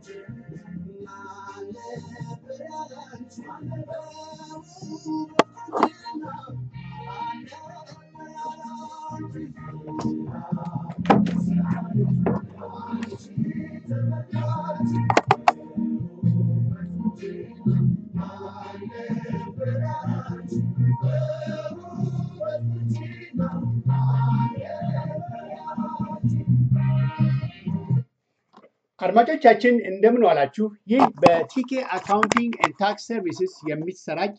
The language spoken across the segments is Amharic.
አድማጮቻችን እንደምን ዋላችሁ። ይህ በቲኬ አካውንቲንግ ኤንድ ታክስ ሰርቪስስ የሚሰራጭ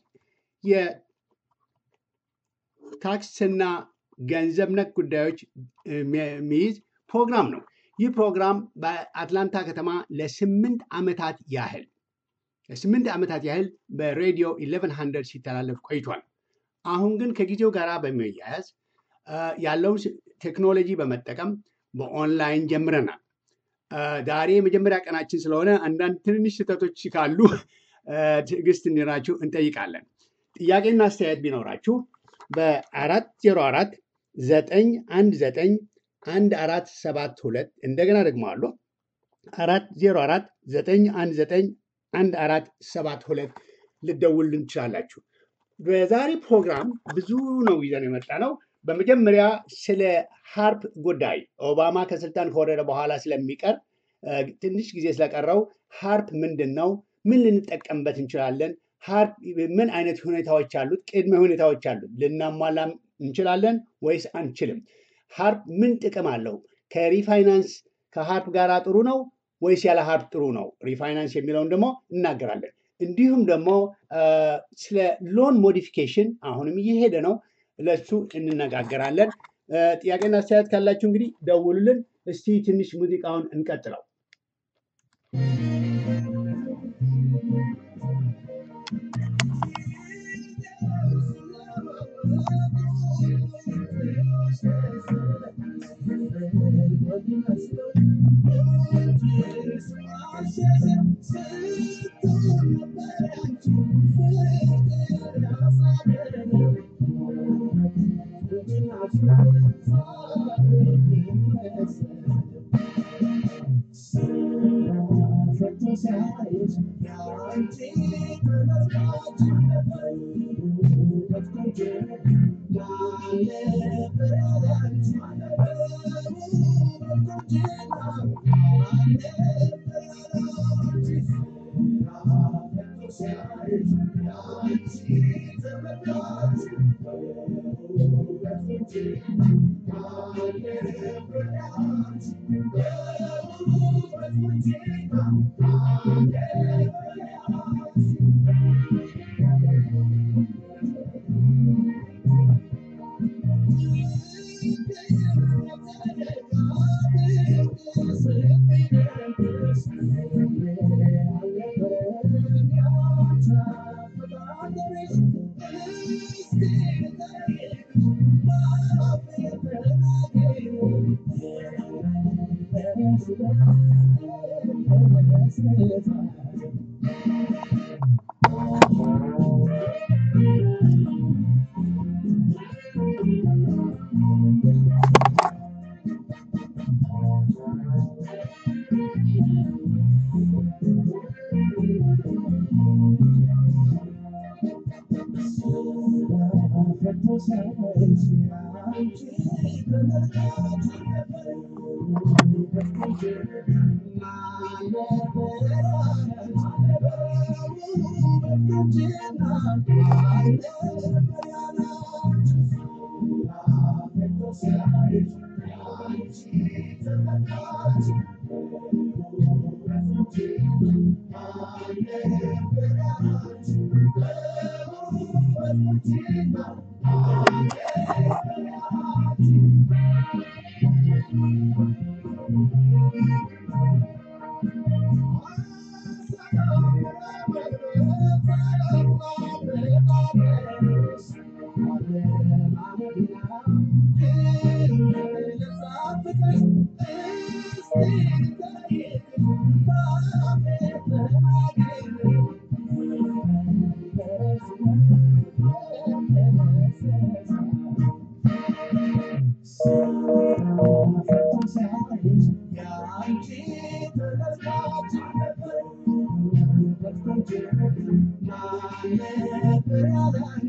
የታክስና ገንዘብ ነክ ጉዳዮች የሚይዝ ፕሮግራም ነው። ይህ ፕሮግራም በአትላንታ ከተማ ለስምንት ዓመታት ያህል ለስምንት ዓመታት ያህል በሬዲዮ 1100 ሲተላለፍ ቆይቷል። አሁን ግን ከጊዜው ጋር በመያያዝ ያለውን ቴክኖሎጂ በመጠቀም በኦንላይን ጀምረናል። ዛሬ የመጀመሪያ ቀናችን ስለሆነ አንዳንድ ትንንሽ ስህተቶች ካሉ ትዕግስት እንዲኖራችሁ እንጠይቃለን። ጥያቄና አስተያየት ቢኖራችሁ በአራት ዜሮ አራት ዘጠኝ አንድ ዘጠኝ አንድ አራት ሰባት ሁለት እንደገና ደግሞ አሉ አራት ዜሮ አራት ዘጠኝ አንድ ዘጠኝ አንድ አራት ሰባት ሁለት ልደውልን ትችላላችሁ። በዛሬ ፕሮግራም ብዙ ነው ይዘን የመጣ ነው። በመጀመሪያ ስለ ሀርፕ ጉዳይ ኦባማ ከስልጣን ከወረደ በኋላ ስለሚቀር ትንሽ ጊዜ ስለቀረው ሀርፕ ምንድን ነው? ምን ልንጠቀምበት እንችላለን? ሀርፕ ምን አይነት ሁኔታዎች አሉት? ቅድመ ሁኔታዎች አሉት። ልናሟላ እንችላለን ወይስ አንችልም? ሀርፕ ምን ጥቅም አለው? ከሪፋይናንስ ከሀርፕ ጋር ጥሩ ነው ወይስ ያለ ሀርፕ ጥሩ ነው? ሪፋይናንስ የሚለውን ደግሞ እናገራለን። እንዲሁም ደግሞ ስለ ሎን ሞዲፊኬሽን አሁንም እየሄደ ነው። ለሱ እንነጋገራለን። ጥያቄና አስተያየት ካላችሁ እንግዲህ ደውሉልን። እስቲ ትንሽ ሙዚቃውን እንቀጥለው።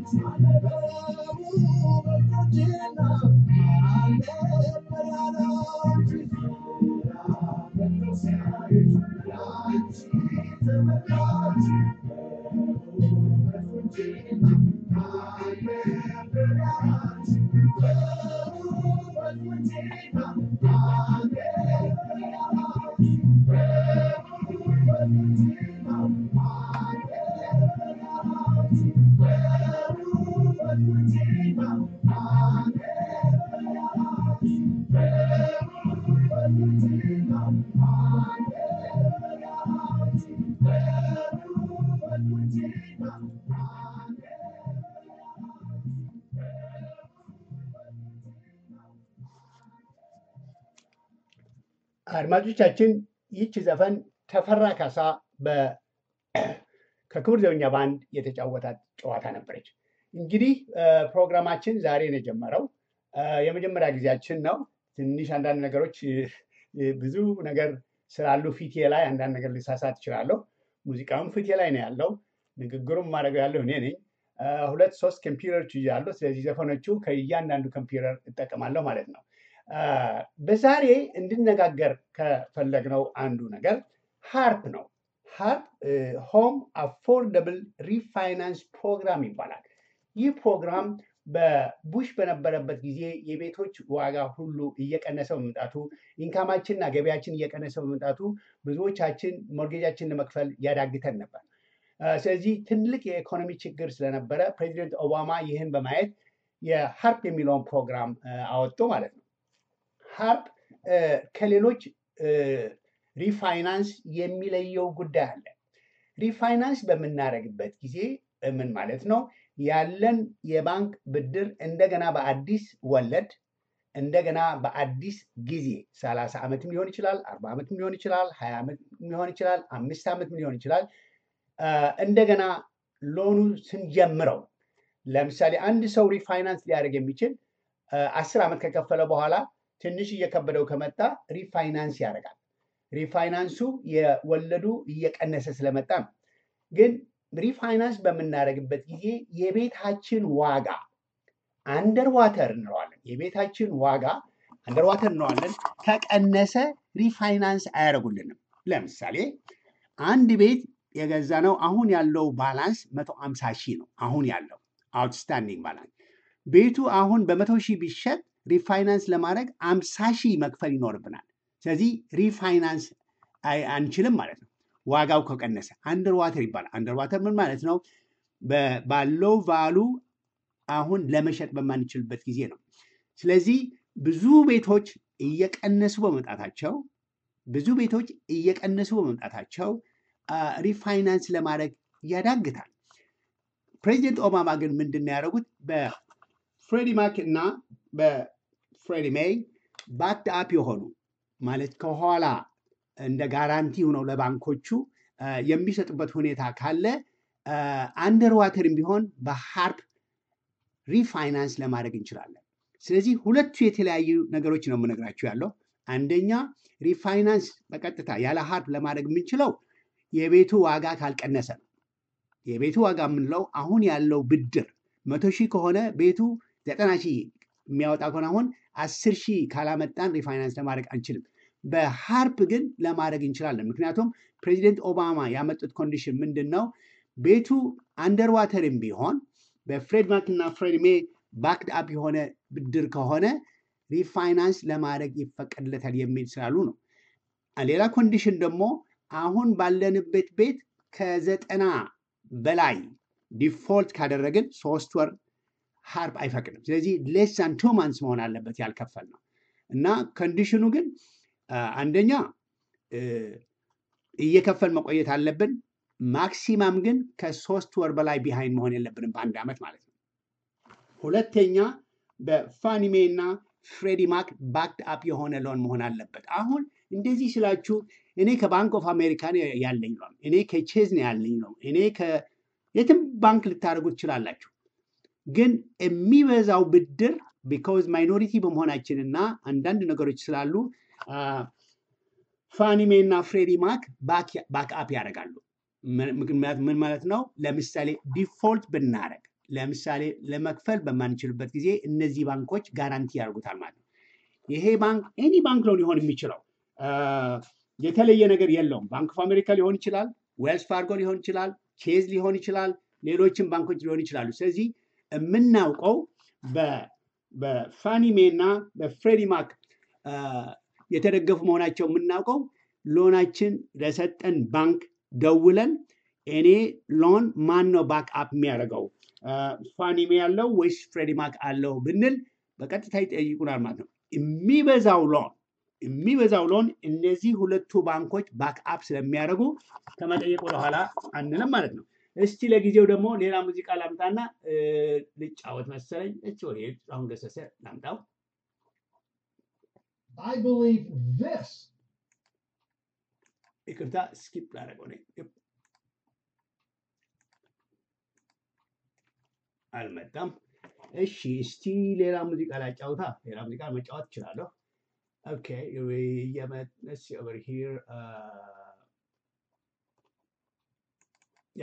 አድማጮቻችን ይህች ዘፈን ተፈራ ካሳ በ- ከክቡር ዘበኛ ባንድ የተጫወታት ጨዋታ ነበረች። እንግዲህ እ፣ ፕሮግራማችን ዛሬ ነው የጀመረው። እ፣ የመጀመሪያ ጊዜያችን ነው። ትንሽ አንዳንድ ነገሮች እ፣ እ፣ ብዙ ነገር ስላሉ ፊቴ ላይ አንዳንድ ነገር ልሳሳት እችላለሁ። ሙዚቃውም ፊቴ ላይ ነው ያለው። ንግግሩም ማድረገው ያለው እኔ ነኝ። እ፣ ሁለት ሶስት ኮምፒውተሮች ይዣለሁ። ስለዚህ ዘፈኖቹ ከእያንዳንዱ ኮምፒውተር እጠቀማለሁ ማለት ነው። አ፣ በዛሬ እንድነጋገር ከፈለግነው አንዱ ነገር ሃርፕ ነው። ሃርፕ ሆም አፎርደብል ሪፋይናንስ ፕሮግራም ይባላል። ይህ ፕሮግራም በቡሽ በነበረበት ጊዜ የቤቶች ዋጋ ሁሉ እየቀነሰ በመምጣቱ ኢንካማችንና ገቢያችን እየቀነሰ በመምጣቱ ብዙዎቻችን ሞርጌጃችን ለመክፈል ያዳግተን ነበር። አ፣ ስለዚህ ትልቅ የኢኮኖሚ ችግር ስለነበረ ፕሬዚደንት ኦባማ ይህን በማየት የሃርፕ የሚለውን ፕሮግራም አ፣ አወጡ ማለት ነው። ሃርፕ እ፣ ከሌሎች እ፣ ሪፋይናንስ የሚለየው ጉዳይ አለ። ሪፋይናንስ በምናደርግበት ጊዜ እ፣ ምን ማለት ነው? ያለን የባንክ ብድር እንደገና በአዲስ ወለድ እንደገና በአዲስ ጊዜ ሰላሳ ዓመትም ሊሆን ይችላል፣ አርባ ዓመትም ሊሆን ይችላል፣ ሀያ ዓመት ሊሆን ይችላል፣ አምስት ዓመትም ሊሆን ይችላል። አ፣ እንደገና ሎኑ ስንጀምረው ለምሳሌ አንድ ሰው ሪፋይናንስ ሊያደርግ የሚችል አ፣ አስር ዓመት ከከፈለ በኋላ ትንሽ እየከበደው ከመጣ ሪፋይናንስ ያደርጋል። ሪፋይናንሱ የወለዱ እየቀነሰ ስለመጣ ነው። ግን ሪፋይናንስ በምናደርግበት ጊዜ የቤታችን ዋጋ አንደር ዋተር እንለዋለን። የቤታችን ዋጋ አንደር ዋተር እንለዋለን። ከቀነሰ ሪፋይናንስ አያደርጉልንም። ለምሳሌ አንድ ቤት የገዛ ነው አሁን ያለው ባላንስ መቶ አምሳ ሺህ ነው። አሁን ያለው አውትስታንዲንግ ባላንስ ቤቱ አሁን በመቶ ሺህ ቢሸጥ ሪፋይናንስ ለማድረግ አምሳ ሺህ መክፈል ይኖርብናል። ስለዚህ ሪፋይናንስ አይ- አንችልም ማለት ነው። ዋጋው ከቀነሰ አንደር ዋተር ይባላል። አንደር ዋተር ምን ማለት ነው? በ- ባለው ቫሉ አሁን ለመሸጥ በማንችልበት ጊዜ ነው። ስለዚህ ብዙ ቤቶች እየቀነሱ በመምጣታቸው ብዙ ቤቶች እየቀነሱ በመምጣታቸው አ፣ ሪፋይናንስ ለማድረግ ያዳግታል። ፕሬዚደንት ኦባማ ግን ምንድን ነው ያደረጉት? በፍሬዲ ማክ እና በፍሬዲ ሜይ ባክድ አፕ የሆኑ ማለት ከኋላ እንደ ጋራንቲ ሆነው ለባንኮቹ አ፣ የሚሰጡበት ሁኔታ ካለ አንደር ዋተርም ቢሆን በሃርፕ ሪፋይናንስ ለማድረግ እንችላለን። ስለዚህ ሁለቱ የተለያዩ ነገሮች ነው የምነግራችሁ ያለው። አንደኛ ሪፋይናንስ በቀጥታ ያለ ሃርፕ ለማድረግ የምንችለው የቤቱ ዋጋ ካልቀነሰ ነው። የቤቱ ዋጋ የምንለው አሁን ያለው ብድር መቶ ሺህ ከሆነ ቤቱ ዘጠና ሺህ የሚያወጣ ከሆነ አሁን አስር ሺህ ካላመጣን ሪፋይናንስ ለማድረግ አንችልም። በሃርፕ ግን ለማድረግ እንችላለን። ምክንያቱም ፕሬዚደንት ኦባማ ያመጡት ኮንዲሽን ምንድን ነው? ቤቱ አንደር ዋተርም ቢሆን በፍሬድ ማክ እና ፍሬድ ሜ ባክድ አፕ የሆነ ብድር ከሆነ ሪፋይናንስ ለማድረግ ይፈቀድለታል የሚል ስላሉ ነው። ሌላ ኮንዲሽን ደግሞ አሁን ባለንበት ቤት ከዘጠና በላይ ዲፎልት ካደረግን ሶስት ወር ሃርፕ አይፈቅድም። ስለዚህ ሌስ ዛን ቱ ማንስ መሆን አለበት ያልከፈል ነው እና ኮንዲሽኑ ግን አ፣ አንደኛ እ፣ እየከፈል መቆየት አለብን። ማክሲማም ግን ከሶስት ወር በላይ ቢሃይንድ መሆን የለብንም በአንድ ዓመት ማለት ነው። ሁለተኛ በፋኒሜ እና ፍሬዲ ማክ ባክድ አፕ የሆነ ሎን መሆን አለበት። አሁን እንደዚህ ስላችሁ እኔ ከባንክ ኦፍ አሜሪካ ነው ያለኝ ሎን፣ እኔ ከቼዝ ነው ያለኝ ሎን፣ እኔ ከየትም ባንክ ልታደርጉ ትችላላችሁ። ግን የሚበዛው ብድር ቢካውዝ ማይኖሪቲ በመሆናችን እና አንዳንድ ነገሮች ስላሉ ፋኒሜ እና ፍሬዲ ማክ ባክ አፕ ያደርጋሉ። ምን ምክንያት- ምን ማለት ነው? ለምሳሌ ዲፎልት ብናደረግ ለምሳሌ ለመክፈል በማንችልበት ጊዜ እነዚህ ባንኮች ጋራንቲ ያደርጉታል ማለት ነው። ይሄ ባንክ ኤኒ ባንክ ነው ሊሆን የሚችለው የተለየ ነገር የለውም። ባንክ ኦፍ አሜሪካ ሊሆን ይችላል፣ ዌልስ ፋርጎ ሊሆን ይችላል፣ ቼዝ ሊሆን ይችላል፣ ሌሎችም ባንኮች ሊሆን ይችላሉ። ስለዚህ የምናውቀው በፋኒሜ እና በፍሬዲ ማክ የተደገፉ መሆናቸው የምናውቀው ሎናችን ለሰጠን ባንክ ደውለን እኔ ሎን ማን ነው ባክ አፕ የሚያደርገው ፋኒሜ ያለው ወይስ ፍሬዲ ማክ አለው ብንል በቀጥታ ይጠይቁናል ማለት ነው። የሚበዛው ሎን የሚበዛው ሎን እነዚህ ሁለቱ ባንኮች ባክ አፕ ስለሚያደርጉ ከመጠየቅ ወደኋላ አንልም ማለት ነው። እስቲ ለጊዜው ደግሞ ሌላ ሙዚቃ ላምጣና ልጫወት መሰለኝ። እች ወደ አሁን ገሰሰ ላምጣው። I believe this. ይቅርታ ስኪፕ ላደረገው ነኝ። አልመጣም። እሺ እስቲ ሌላ ሙዚቃ ላጫውታ። ሌላ ሙዚቃ መጫወት እችላለሁ። ኦኬ የመስ ኦቨር ሂር ያ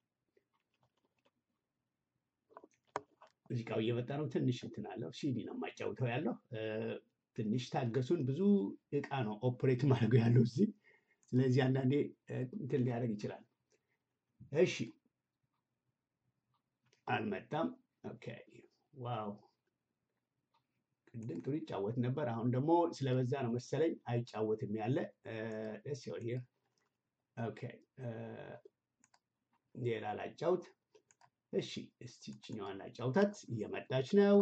ሙዚቃው እየመጣ ነው። ትንሽ እንትን አለው። ሲዲ ነው የማጫውተው ያለው። ትንሽ ታገሱን። ብዙ እቃ ነው ኦፕሬት ማድረገው ያለው እዚህ። ስለዚህ አንዳንዴ እንትን ሊያደርግ ይችላል። እሺ አልመጣም። ኦኬ ዋው ቅድም ጥሩ ይጫወት ነበር። አሁን ደግሞ ስለበዛ ነው መሰለኝ አይጫወትም ያለ ደስ ይሆን ሂር ኦኬ ሌላ ላጫውት። እሺ እስቲ ችኛዋን ላጫውታት። እየመጣች ነው።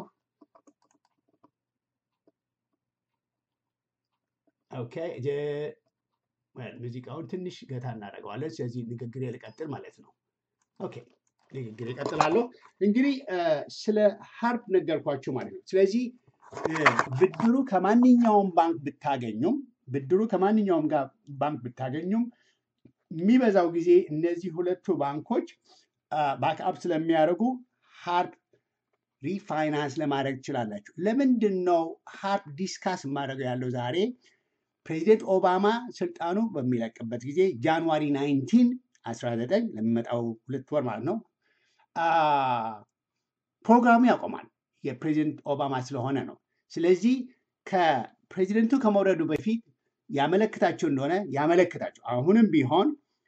ኦኬ ሙዚቃውን ትንሽ ገታ እናደርገዋለን። ስለዚህ ንግግር ልቀጥል ማለት ነው። ኦኬ ንግግር ይቀጥላለሁ። እንግዲህ ስለ ሀርፕ ነገርኳችሁ ማለት ነው። ስለዚህ ብድሩ ከማንኛውም ባንክ ብታገኙም ብድሩ ከማንኛውም ጋር ባንክ ብታገኙም የሚበዛው ጊዜ እነዚህ ሁለቱ ባንኮች ባክአፕ ስለሚያደርጉ ሀርፕ ሪፋይናንስ ለማድረግ ትችላላችሁ። ለምንድን ነው ሀርፕ ዲስካስ የማደርገው ያለው ዛሬ ፕሬዚደንት ኦባማ ስልጣኑ በሚለቅበት ጊዜ ጃንዋሪ 19 19 ለሚመጣው ሁለት ወር ማለት ነው ፕሮግራሙ ያቆማል። የፕሬዚደንት ኦባማ ስለሆነ ነው። ስለዚህ ከፕሬዚደንቱ ከመውረዱ በፊት ያመለክታቸው እንደሆነ ያመለክታቸው። አሁንም ቢሆን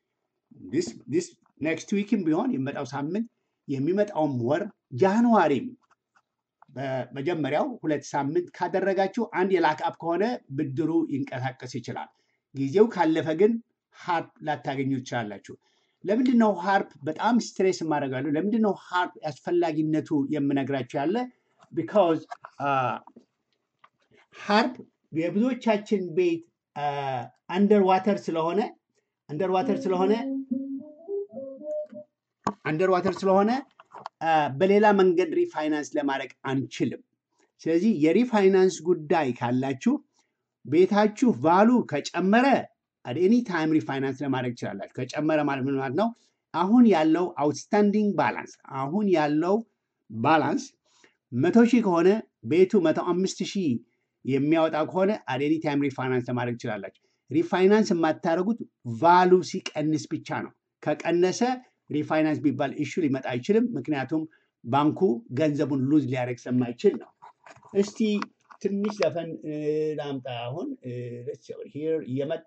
ኔክስት ዊክም ቢሆን የሚመጣው ሳምንት የሚመጣውም ወር ጃንዋሪም በመጀመሪያው ሁለት ሳምንት ካደረጋችሁ አንድ የላክአፕ ከሆነ ብድሩ ይንቀሳቀስ ይችላል። ጊዜው ካለፈ ግን ሀርፕ ላታገኙ ትችላላችሁ። ለምንድን ነው ሀርፕ በጣም ስትሬስ የማደርጋለሁ? ለምንድን ነው ሀርፕ አስፈላጊነቱ የምነግራችሁ ያለ ቢካዝ ሀርፕ የብዙዎቻችን ቤት አንደር ዋተር ስለሆነ አንደር ዋተር ስለሆነ አንደር ዋተር ስለሆነ በሌላ መንገድ ሪፋይናንስ ለማድረግ አንችልም። ስለዚህ የሪፋይናንስ ጉዳይ ካላችሁ ቤታችሁ ቫሉ ከጨመረ ኤኒ ታይም ሪፋይናንስ ለማድረግ ትችላላችሁ። ከጨመረ ማለት ምን ማለት ነው? አሁን ያለው አውትስታንዲንግ ባላንስ አሁን ያለው ባላንስ መቶ ሺህ ከሆነ ቤቱ መቶ አምስት ሺህ የሚያወጣ ከሆነ አዴኒ ታይም ሪፋይናንስ ለማድረግ ትችላላችሁ። ሪፋይናንስ የማታደርጉት ቫሉ ሲቀንስ ብቻ ነው። ከቀነሰ ሪፋይናንስ ቢባል ኢሹ ሊመጣ አይችልም። ምክንያቱም ባንኩ ገንዘቡን ሉዝ ሊያደርግ ስለማይችል ነው። እስቲ ትንሽ ዘፈን ላምጣ። አሁን ሂር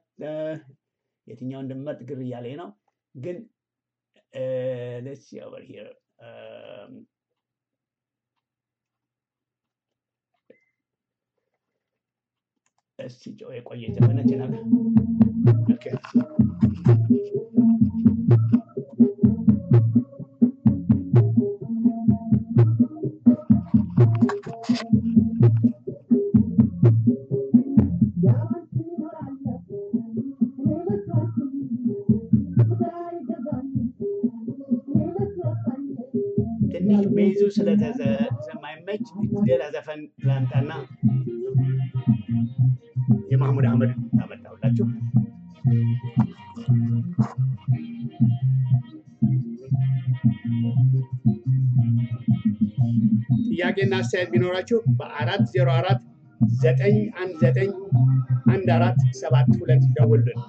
የትኛው እንደምመርጥ ግር እያለኝ ነው ግን let's see over here. Um, እስቲ ጨው የቆየ ዘመነች ነገር ትንሽ ቤዙ ስለማይመች ሌላ ዘፈን ላምጣና የማህሙድ አህመድ ታመጣሁላችሁ። ጥያቄና አስተያየት ቢኖራችሁ በአራት ዜሮ አራት ዘጠኝ አንድ ዘጠኝ አንድ አራት ሰባት ሁለት ደውሉልን።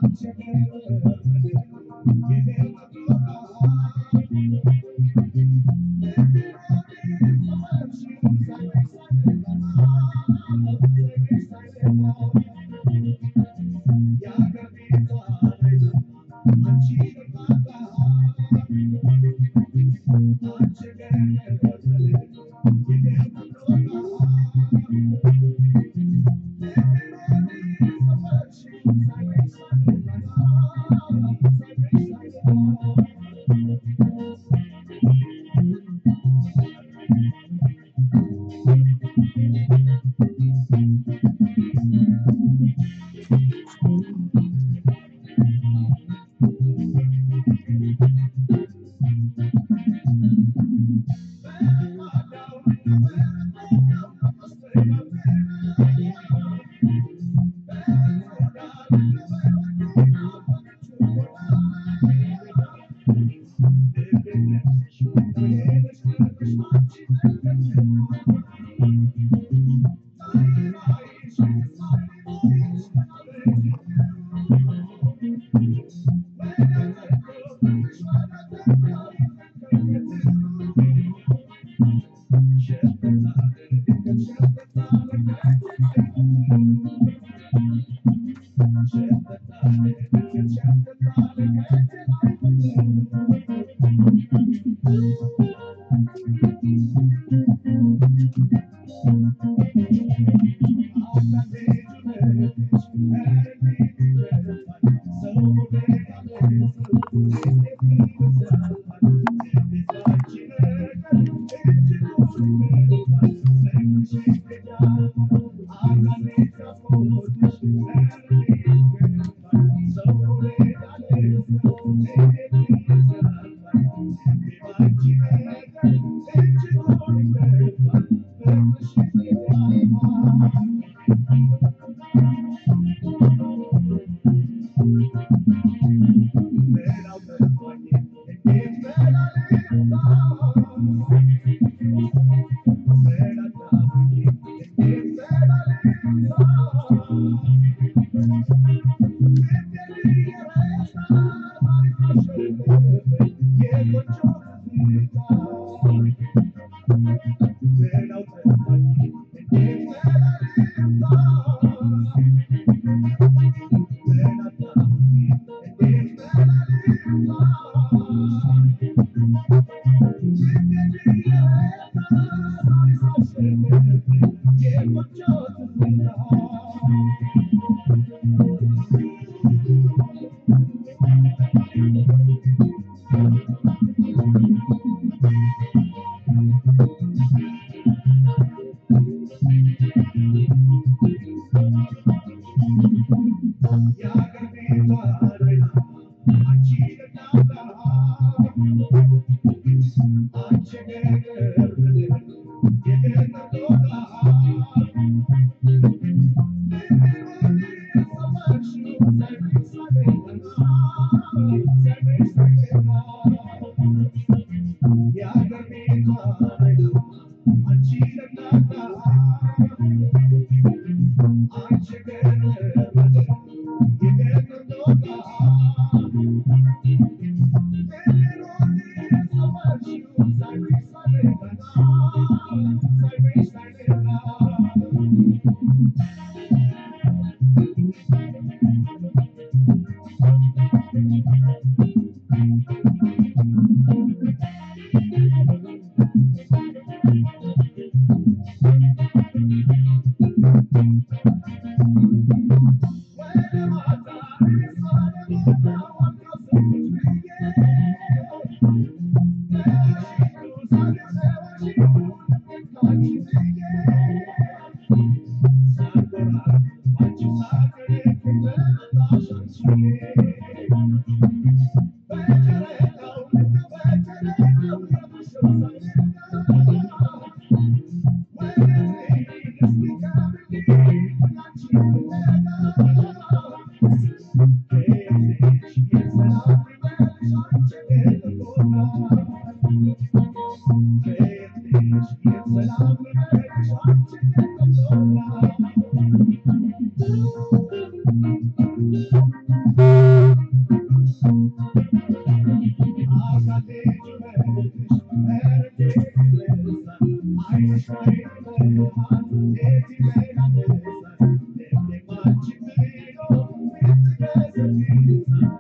Yeah.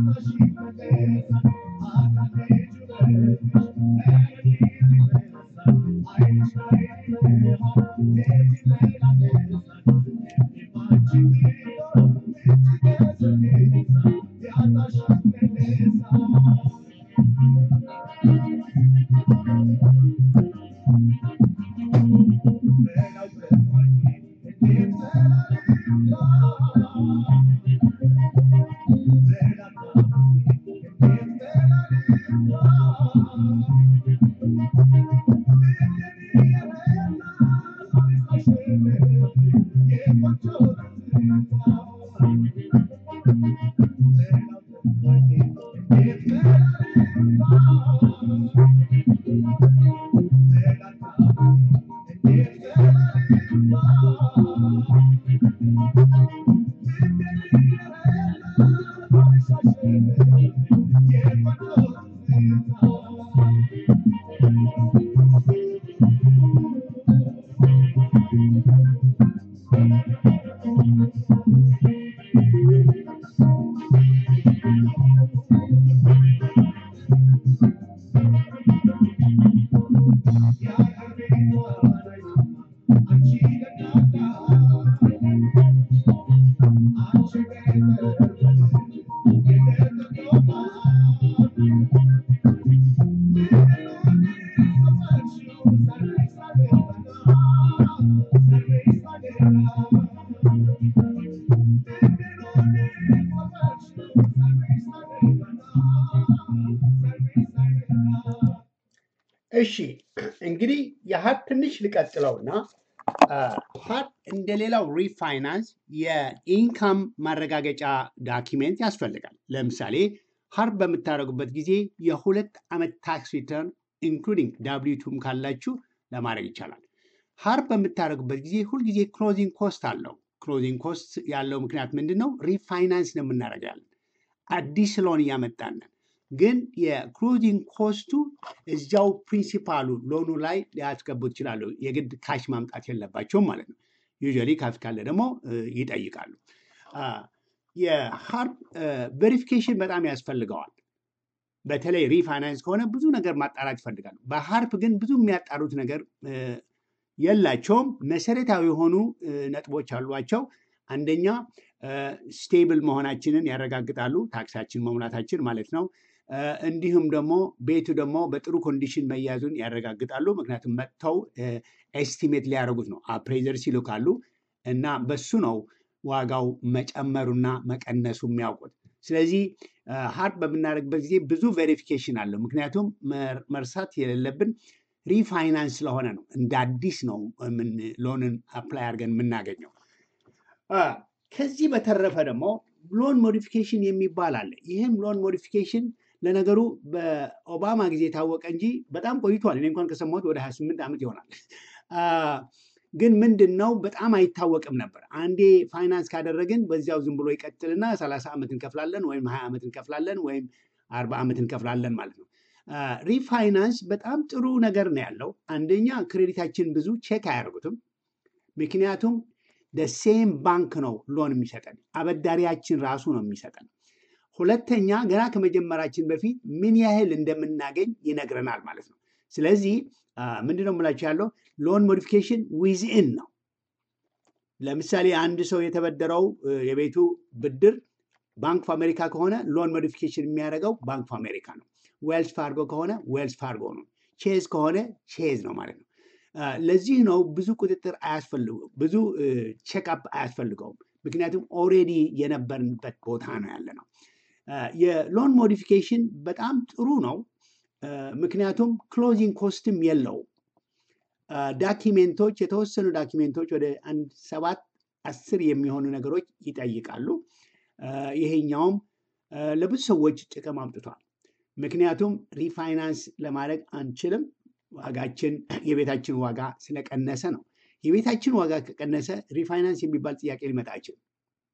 እሺ እንግዲህ የሀብ ትንሽ ልቀጥለውና ሀብ እንደሌላው ሪፋይናንስ የኢንካም ማረጋገጫ ዳኪሜንት ያስፈልጋል። ለምሳሌ ሀርብ በምታደርጉበት ጊዜ የሁለት ዓመት ታክስ ሪተርን ኢንክሉዲንግ ዳብሊቱም ካላችሁ ለማድረግ ይቻላል። ሀርብ በምታደርጉበት ጊዜ ሁልጊዜ ክሎዚንግ ኮስት አለው። ክሎዚንግ ኮስት ያለው ምክንያት ምንድን ነው? ሪፋይናንስ ነው የምናደርጋለን። አዲስ ሎን እያመጣንን ግን የክሎዚንግ ኮስቱ እዚያው ፕሪንሲፓሉ ሎኑ ላይ ሊያስገቡት ይችላሉ። የግድ ካሽ ማምጣት የለባቸውም ማለት ነው። ዩዥዋሊ ካሽ ካለ ደግሞ ይጠይቃሉ። የሀርፕ ቬሪፊኬሽን በጣም ያስፈልገዋል። በተለይ ሪፋይናንስ ከሆነ ብዙ ነገር ማጣራት ይፈልጋሉ። በሀርፕ ግን ብዙ የሚያጣሩት ነገር የላቸውም። መሰረታዊ የሆኑ ነጥቦች አሏቸው። አንደኛ ስቴብል መሆናችንን ያረጋግጣሉ። ታክሳችን መሙላታችን ማለት ነው። እንዲሁም ደግሞ ቤቱ ደግሞ በጥሩ ኮንዲሽን መያዙን ያረጋግጣሉ። ምክንያቱም መጥተው ኤስቲሜት ሊያደርጉት ነው። አፕሬዘርስ ይልካሉ እና በሱ ነው ዋጋው መጨመሩና መቀነሱ የሚያውቁት። ስለዚህ ሀርድ በምናደርግበት ጊዜ ብዙ ቬሪፊኬሽን አለው። ምክንያቱም መርሳት የሌለብን ሪፋይናንስ ስለሆነ ነው። እንደ አዲስ ነው ሎንን አፕላይ አድርገን የምናገኘው። ከዚህ በተረፈ ደግሞ ሎን ሞዲፊኬሽን የሚባል አለ። ይህም ሎን ሞዲፊኬሽን ለነገሩ በኦባማ ጊዜ የታወቀ እንጂ በጣም ቆይቷል። እኔ እንኳን ከሰማሁት ወደ 28 ዓመት ይሆናል። ግን ምንድን ነው በጣም አይታወቅም ነበር። አንዴ ፋይናንስ ካደረግን በዚያው ዝም ብሎ ይቀጥልና 30 ዓመት እንከፍላለን ወይም 20 ዓመት እንከፍላለን ወይም 40 ዓመት እንከፍላለን ማለት ነው። ሪፋይናንስ በጣም ጥሩ ነገር ነው ያለው። አንደኛ ክሬዲታችን ብዙ ቼክ አያደርጉትም። ምክንያቱም ደሴም ባንክ ነው ሎን የሚሰጠን፣ አበዳሪያችን ራሱ ነው የሚሰጠን። ሁለተኛ ገና ከመጀመራችን በፊት ምን ያህል እንደምናገኝ ይነግረናል ማለት ነው። ስለዚህ ምንድን ነው የምላቸው ያለው ሎን ሞዲፊኬሽን ዊዝኢን ነው። ለምሳሌ አንድ ሰው የተበደረው የቤቱ ብድር ባንክ ኦፍ አሜሪካ ከሆነ ሎን ሞዲፊኬሽን የሚያደርገው ባንክ ኦፍ አሜሪካ ነው። ዌልስ ፋርጎ ከሆነ ዌልስ ፋርጎ ነው። ቼዝ ከሆነ ቼዝ ነው ማለት ነው። ለዚህ ነው ብዙ ቁጥጥር አያስፈልገው ብዙ ቼክአፕ አያስፈልገውም። ምክንያቱም ኦሬዲ የነበርንበት ቦታ ነው ያለ ነው። የሎን ሞዲፊኬሽን በጣም ጥሩ ነው። ምክንያቱም ክሎዚንግ ኮስትም የለውም። ዳኪሜንቶች የተወሰኑ ዳኪሜንቶች ወደ አንድ ሰባት አስር የሚሆኑ ነገሮች ይጠይቃሉ። ይሄኛውም ለብዙ ሰዎች ጥቅም አምጥቷል። ምክንያቱም ሪፋይናንስ ለማድረግ አንችልም። ዋጋችን የቤታችን ዋጋ ስለቀነሰ ነው። የቤታችን ዋጋ ከቀነሰ ሪፋይናንስ የሚባል ጥያቄ ሊመጣ አይችልም።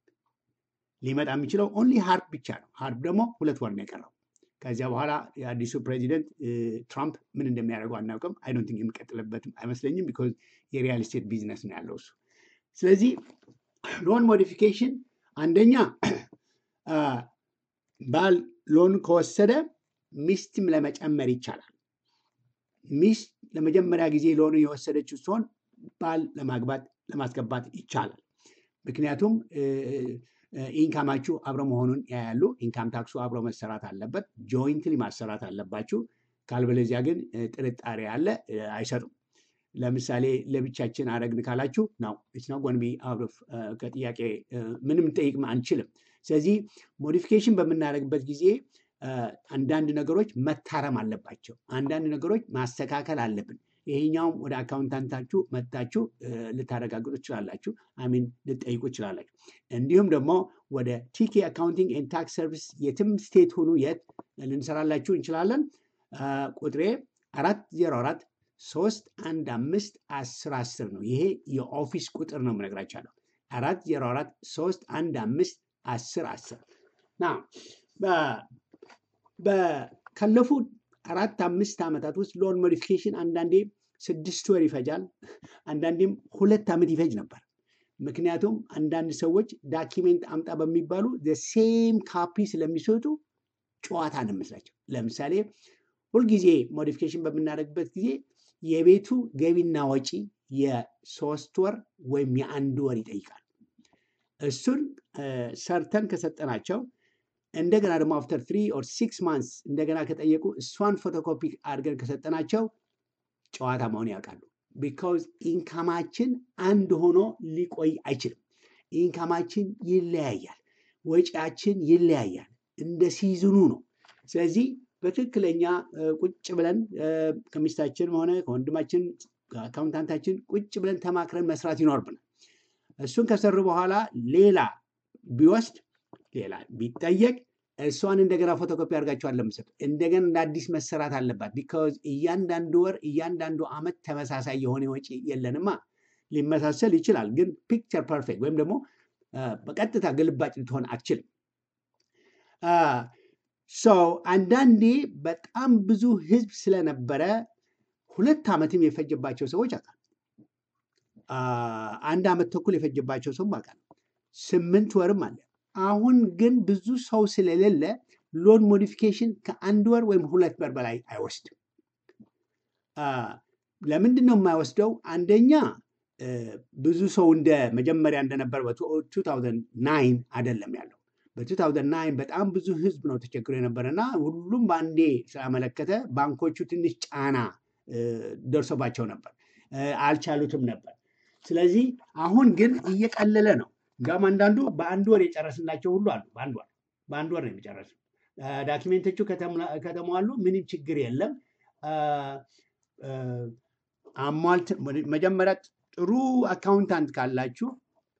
ሊመጣ የሚችለው ኦንሊ ሀርፕ ብቻ ነው። ሀርፕ ደግሞ ሁለት ወር ነው የቀረው። ከዚያ በኋላ የአዲሱ ፕሬዚደንት ትራምፕ ምን እንደሚያደርገው አናውቅም። አይ ዶንት ቲንክ የሚቀጥልበትም አይመስለኝም። ቢኮዝ የሪያል ስቴት ቢዝነስ ነው ያለው እሱ። ስለዚህ ሎን ሞዲፊኬሽን አንደኛ ባል ሎን ከወሰደ ሚስትም ለመጨመር ይቻላል። ሚስት ለመጀመሪያ ጊዜ ሎኑ የወሰደችው ሲሆን ባል ለማግባት ለማስገባት ይቻላል። ምክንያቱም ኢንካማችሁ አብረ መሆኑን ያያሉ። ኢንካም ታክሱ አብሮ መሰራት አለበት። ጆይንትሊ ማሰራት አለባችሁ። ካልበለዚያ ግን እ፣ ጥርጣሬ አለ፣ እ፣ አይሰጡም። ለምሳሌ ለብቻችን አረግን ካላችሁ ነው ነው ጎንቢ ከጥያቄ እ፣ ምንም ጠይቅ አንችልም። ስለዚህ ሞዲፊኬሽን በምናደርግበት ጊዜ እ፣ አንዳንድ ነገሮች መታረም አለባቸው። አንዳንድ ነገሮች ማስተካከል አለብን። ይሄኛውም ወደ አካውንታንታችሁ መጥታችሁ እ፣ ልታረጋግጡ ትችላላችሁ። አሚን ልጠይቁ ትችላላችሁ። እንዲሁም ደግሞ ወደ ቲኬ አካውንቲንግ ኤንድ ታክስ ሰርቪስ የትም ስቴት ሁኑ የት ልንሰራላችሁ እንችላለን። አ፣ ቁጥሬ አራት ዜሮ አራት ሶስት አንድ አምስት አስር አስር ነው። ይሄ የኦፊስ ቁጥር ነው የምነግራችኋለሁ። አራት ዜሮ አራት ሶስት አንድ አምስት አስር አስር ና ካለፉት አራት አምስት ዓመታት ውስጥ ሎን ሞዲፊኬሽን አንዳንዴ ስድስት ወር ይፈጃል፣ አንዳንዴም ሁለት ዓመት ይፈጅ ነበር። ምክንያቱም አንዳንድ ሰዎች ዳኪሜንት አምጣ በሚባሉ ሴም ካፒ ስለሚሰጡ ጨዋታ ነው የሚመስላቸው። ለምሳሌ ሁልጊዜ ሞዲፊኬሽን በምናደርግበት ጊዜ የቤቱ ገቢና ወጪ የሶስት ወር ወይም የአንድ ወር ይጠይቃል። እሱን እ፣ ሰርተን ከሰጠናቸው እንደገና ደግሞ አፍተር ትሪ ኦር ሲክስ ማንስ እንደገና ከጠየቁ እሷን ፎቶኮፒ አድርገን ከሰጠናቸው ጨዋታ መሆን ያውቃሉ። ቢካውዝ ኢንካማችን አንድ ሆኖ ሊቆይ አይችልም። ኢንካማችን ይለያያል፣ ወጪያችን ይለያያል። እንደ ሲዝኑ ነው። ስለዚህ በትክክለኛ እ፣ ቁጭ ብለን እ፣ ከሚስታችን ሆነ ከወንድማችን ከአካውንታንታችን ቁጭ ብለን ተማክረን መስራት ይኖርብናል። እሱን ከሰሩ በኋላ ሌላ ቢወስድ ሌላ ቢጠየቅ እሷን እንደገና ፎቶኮፒ አድርጋቸዋል ለምሰጥ እንደገና እንደ አዲስ መሰራት አለባት። ቢካዝ እያንዳንዱ ወር እያንዳንዱ ዓመት ተመሳሳይ የሆነ ወጪ የለንማ። ሊመሳሰል ይችላል፣ ግን ፒክቸር ፐርፌክት ወይም ደግሞ አ፣ በቀጥታ ግልባጭ ልትሆን አትችልም። ሰው አንዳንዴ በጣም ብዙ ህዝብ ስለነበረ ሁለት ዓመትም የፈጀባቸው ሰዎች አውቃለሁ። አ፣ አንድ ዓመት ተኩል የፈጀባቸው ሰው አውቃለሁ። ስምንት ወርም አለ። አሁን ግን ብዙ ሰው ስለሌለ ሎን ሞዲፊኬሽን ከአንድ ወር ወይም ሁለት ወር በላይ አይወስድም። አ፣ ለምንድን ነው የማይወስደው? አንደኛ እ፣ ብዙ ሰው እንደ መጀመሪያ እንደነበር በ2009 አይደለም ያለው። በ2009 በጣም ብዙ ህዝብ ነው ተቸግሮ የነበረ እና ሁሉም በአንዴ ስላመለከተ ባንኮቹ ትንሽ ጫና እ፣ ደርሶባቸው ነበር፣ እ፣ አልቻሉትም ነበር። ስለዚህ አሁን ግን እየቀለለ ነው። እንዲያውም አንዳንዱ በአንድ ወር የጨረስላቸው ሁሉ አሉ። በአንድ ወር በአንድ ወር ነው የሚጨረሱ። አ፣ ዳኪሜንቶቹ ከተሟላ- ከተሟሉ ምንም ችግር የለም። አ፣ አ፣ አሟልት መጀመሪያ ጥሩ አካውንታንት ካላችሁ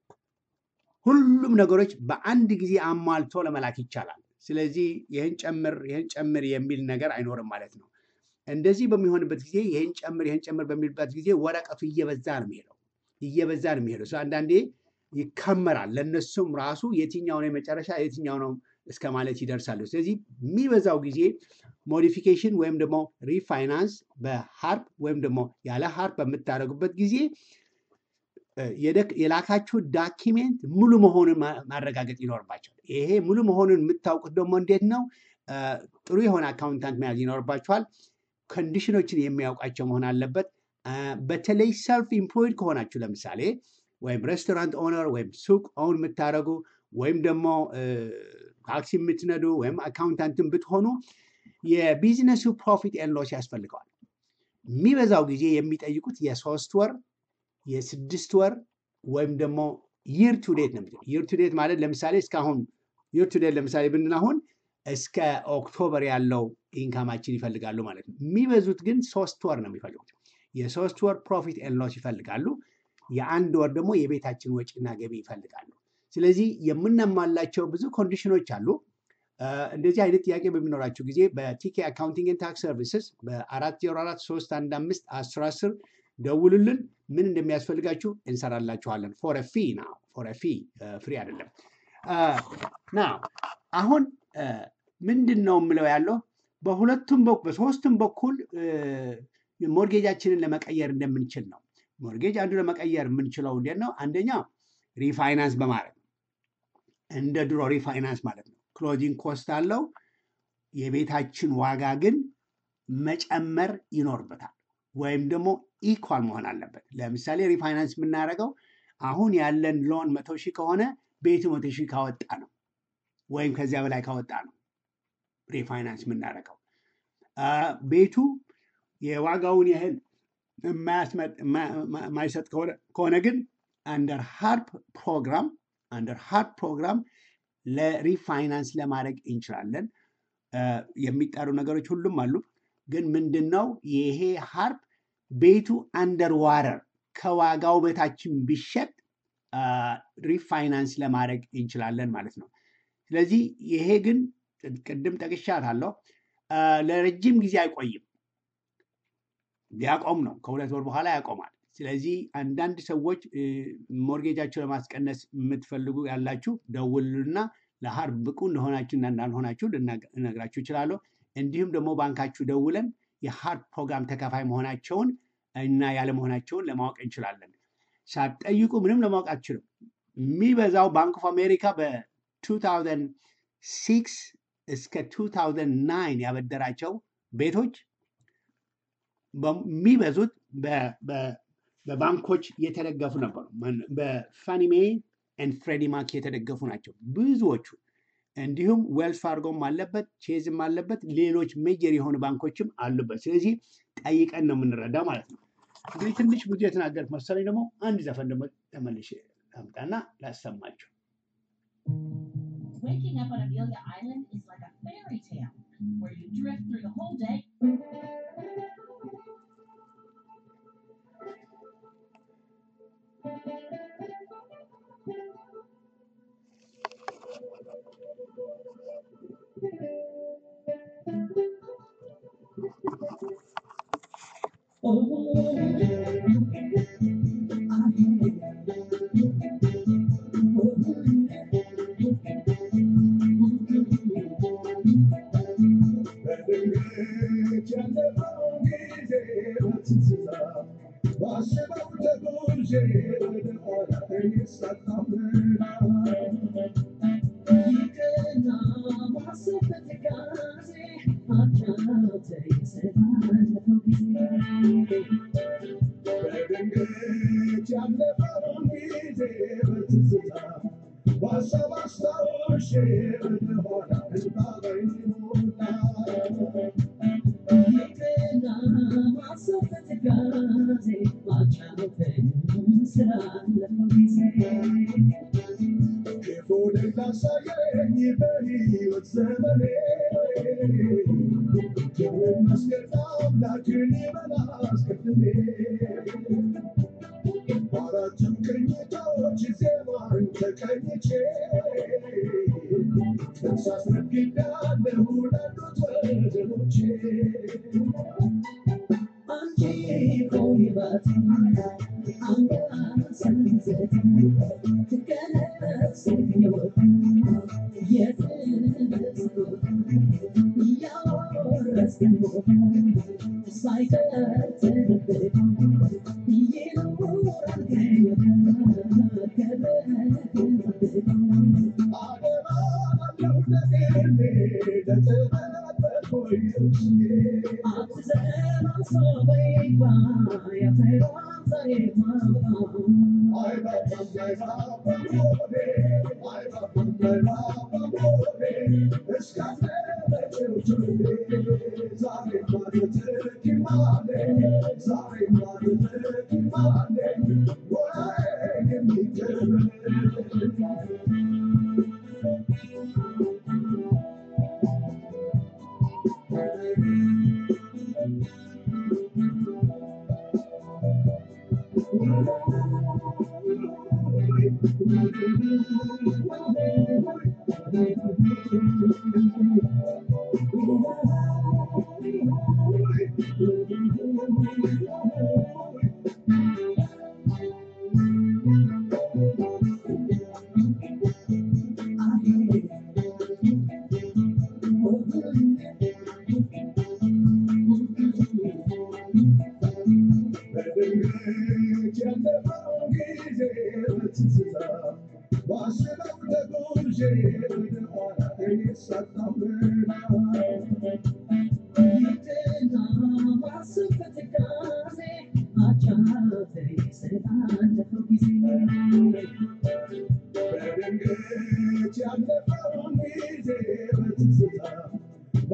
ሁሉም ነገሮች በአንድ ጊዜ አሟልቶ ለመላክ ይቻላል። ስለዚህ ይህን ጨምር ይህን ጨምር የሚል ነገር አይኖርም ማለት ነው። እንደዚህ በሚሆንበት ጊዜ ይህን ጨምር ይህን ጨምር በሚልበት ጊዜ ወረቀቱ እየበዛ ነው የሚሄደው እየበዛ ነው የሚሄደው። ሰው አንዳንዴ ይከመራል። ለእነሱም ራሱ የትኛው ነው የመጨረሻ የትኛው ነው እስከ ማለት ይደርሳሉ። ስለዚህ የሚበዛው ጊዜ ሞዲፊኬሽን ወይም ደግሞ ሪፋይናንስ በሀርፕ ወይም ደግሞ ያለ ሀርፕ በምታደርጉበት ጊዜ እ፣ የደክ- የላካችሁ ዳኪሜንት ሙሉ መሆኑን ማ- ማረጋገጥ ይኖርባቸዋል። ይሄ ሙሉ መሆኑን የምታውቁት ደግሞ እንዴት ነው? እ፣ ጥሩ የሆነ አካውንታንት መያዝ ይኖርባቸዋል። ኮንዲሽኖችን የሚያውቃቸው መሆን አለበት። እ፣ በተለይ ሰልፍ ኢምፕሎይድ ከሆናችሁ ለምሳሌ ወይም ሬስቶራንት ኦነር ወይም ሱቅ ኦውን የምታደርጉ ወይም ደግሞ እ፣ ታክሲ የምትነዱ ወይም አካውንታንትን ብትሆኑ የቢዝነሱ ፕሮፊት ኤንድ ሎስ ያስፈልገዋል። የሚበዛው ጊዜ የሚጠይቁት የሶስት ወር የስድስት ወር ወይም ደግሞ ይር ቱ ዴት ነው። ይር ቱ ዴት ማለት ለምሳሌ እስካሁን ይር ቱ ዴት ለምሳሌ ብንል አሁን እስከ ኦክቶበር ያለው ኢንካማችን ይፈልጋሉ ማለት ነው። የሚበዙት ግን ሶስት ወር ነው የሚፈልጉት። የሶስት ወር ፕሮፊት ኤንድ ሎስ ይፈልጋሉ። የአንድ ወር ደግሞ የቤታችን ወጪና ገቢ ይፈልጋሉ። ስለዚህ የምናሟላቸው ብዙ ኮንዲሽኖች አሉ። እ፣ እንደዚህ አይነት ጥያቄ በሚኖራችሁ ጊዜ በቲኬ አካውንቲንግ ኤንድ ታክስ ሰርቪስስ በአራት ዜሮ አራት ሶስት አንድ አምስት አስር አስር ደውሉልን። ምን እንደሚያስፈልጋችሁ እንሰራላችኋለን። ፎር ፊ ና ፎር ፊ ፍሪ አይደለም። ና አሁን እ፣ ምንድን ነው የምለው ያለው በሁለቱም በኩል በሶስቱም በኩል እ፣ ሞርጌጃችንን ለመቀየር እንደምንችል ነው። ሞርጌጅ አንዱ ለመቀየር የምንችለው እንዴት ነው? አንደኛ ሪፋይናንስ በማድረግ ነው። እንደ ድሮ ሪፋይናንስ ማለት ነው። ክሎዚንግ ኮስት አለው። የቤታችን ዋጋ ግን መጨመር ይኖርበታል ወይም ደግሞ ኢኳል መሆን አለበት። ለምሳሌ ሪፋይናንስ የምናደርገው አሁን ያለን ሎን መቶ ሺህ ከሆነ ቤቱ መቶ ሺህ ካወጣ ነው ወይም ከዚያ በላይ ካወጣ ነው ሪፋይናንስ የምናደርገው። አ፣ ቤቱ የዋጋውን ያህል የማያስመጥ- የማ- የማ- የማይሰጥ ከሆነ ከሆነ ግን አንደር ሃርፕ ፕሮግራም አንደር ሃርፕ ፕሮግራም ለሪፋይናንስ ለማድረግ እንችላለን። አ፣ የሚጣሩ ነገሮች ሁሉም አሉ። ግን ምንድን ነው ይሄ ሃርፕ ቤቱ አንደር ዋረር ከዋጋው በታችን ቢሸጥ አ፣ ሪፋይናንስ ለማድረግ እንችላለን ማለት ነው። ስለዚህ ይሄ ግን ቅድም ጠቅሻታለሁ አ፣ ለረጅም ጊዜ አይቆይም። ሊያቆም ነው። ከሁለት ወር በኋላ ያቆማል። ስለዚህ አንዳንድ ሰዎች እ፣ ሞርጌጃቸው ለማስቀነስ የምትፈልጉ ያላችሁ ደውሉና ለሀርብ ብቁ እንደሆናችሁ እና እንዳልሆናችሁ ልናገ- ልነግራችሁ እችላለሁ። እንዲሁም ደግሞ ባንካችሁ ደውለን የሀርብ ፕሮግራም ተካፋይ መሆናቸውን እና ያለመሆናቸውን ለማወቅ እንችላለን። ሳትጠይቁ ምንም ለማወቅ አትችሉም። የሚበዛው ባንክ ኦፍ አሜሪካ በ2006 እስከ 2009 ያበደራቸው ቤቶች በሚበዙት በ- በ- በባንኮች የተደገፉ ነበሩ። ማን- በፋኒሜ ኤንድ ፍሬዲ ማክ የተደገፉ ናቸው ብዙዎቹ። እንዲሁም ዌልስ ፋርጎም አለበት፣ ቼዝም አለበት፣ ሌሎች ሜጀር የሆኑ ባንኮችም አሉበት። ስለዚህ ጠይቀን ነው የምንረዳው ማለት ነው። እንግዲህ ትንሽ ብዙ የተናገርኩት መሰለኝ። ደግሞ አንድ ዘፈን ደግሞ ተመልሼ ላምጣና ላሰማችሁ። Waking up on Amelia Island is like a fairy tale where you drift through the whole day.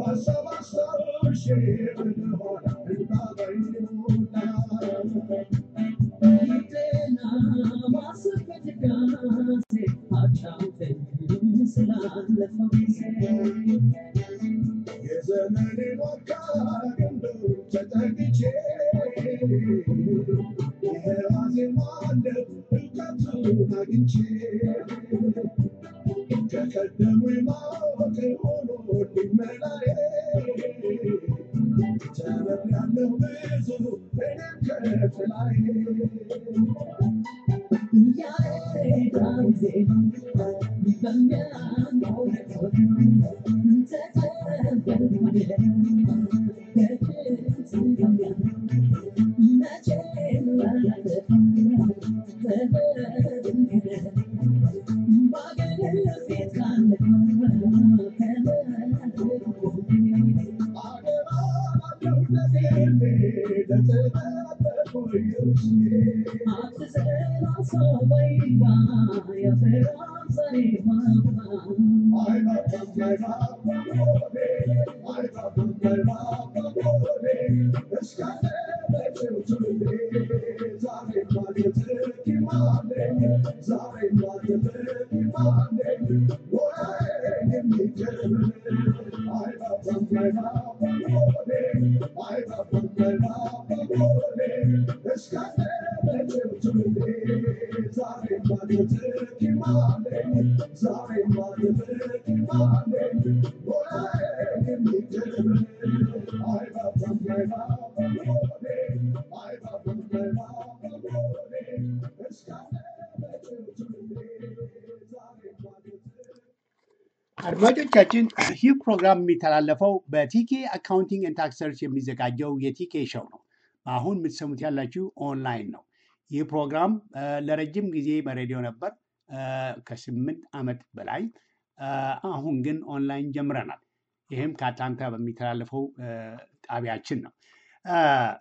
አድማጮቻችን ይህ ፕሮግራም የሚተላለፈው በቲኬ አካውንቲንግ ኤንድ ታክስ ሰርች የሚዘጋጀው የቲኬ ሾው ነው። አሁን የምትሰሙት ያላችሁ ኦንላይን ነው። ይህ ፕሮግራም አ፣ ለረጅም ጊዜ በሬዲዮ ነበር አ፣ ከስምንት ዓመት በላይ አ፣ አሁን ግን ኦንላይን ጀምረናል። ይህም ከአትላንታ በሚተላለፈው አ፣ ጣቢያችን ነው። አ፣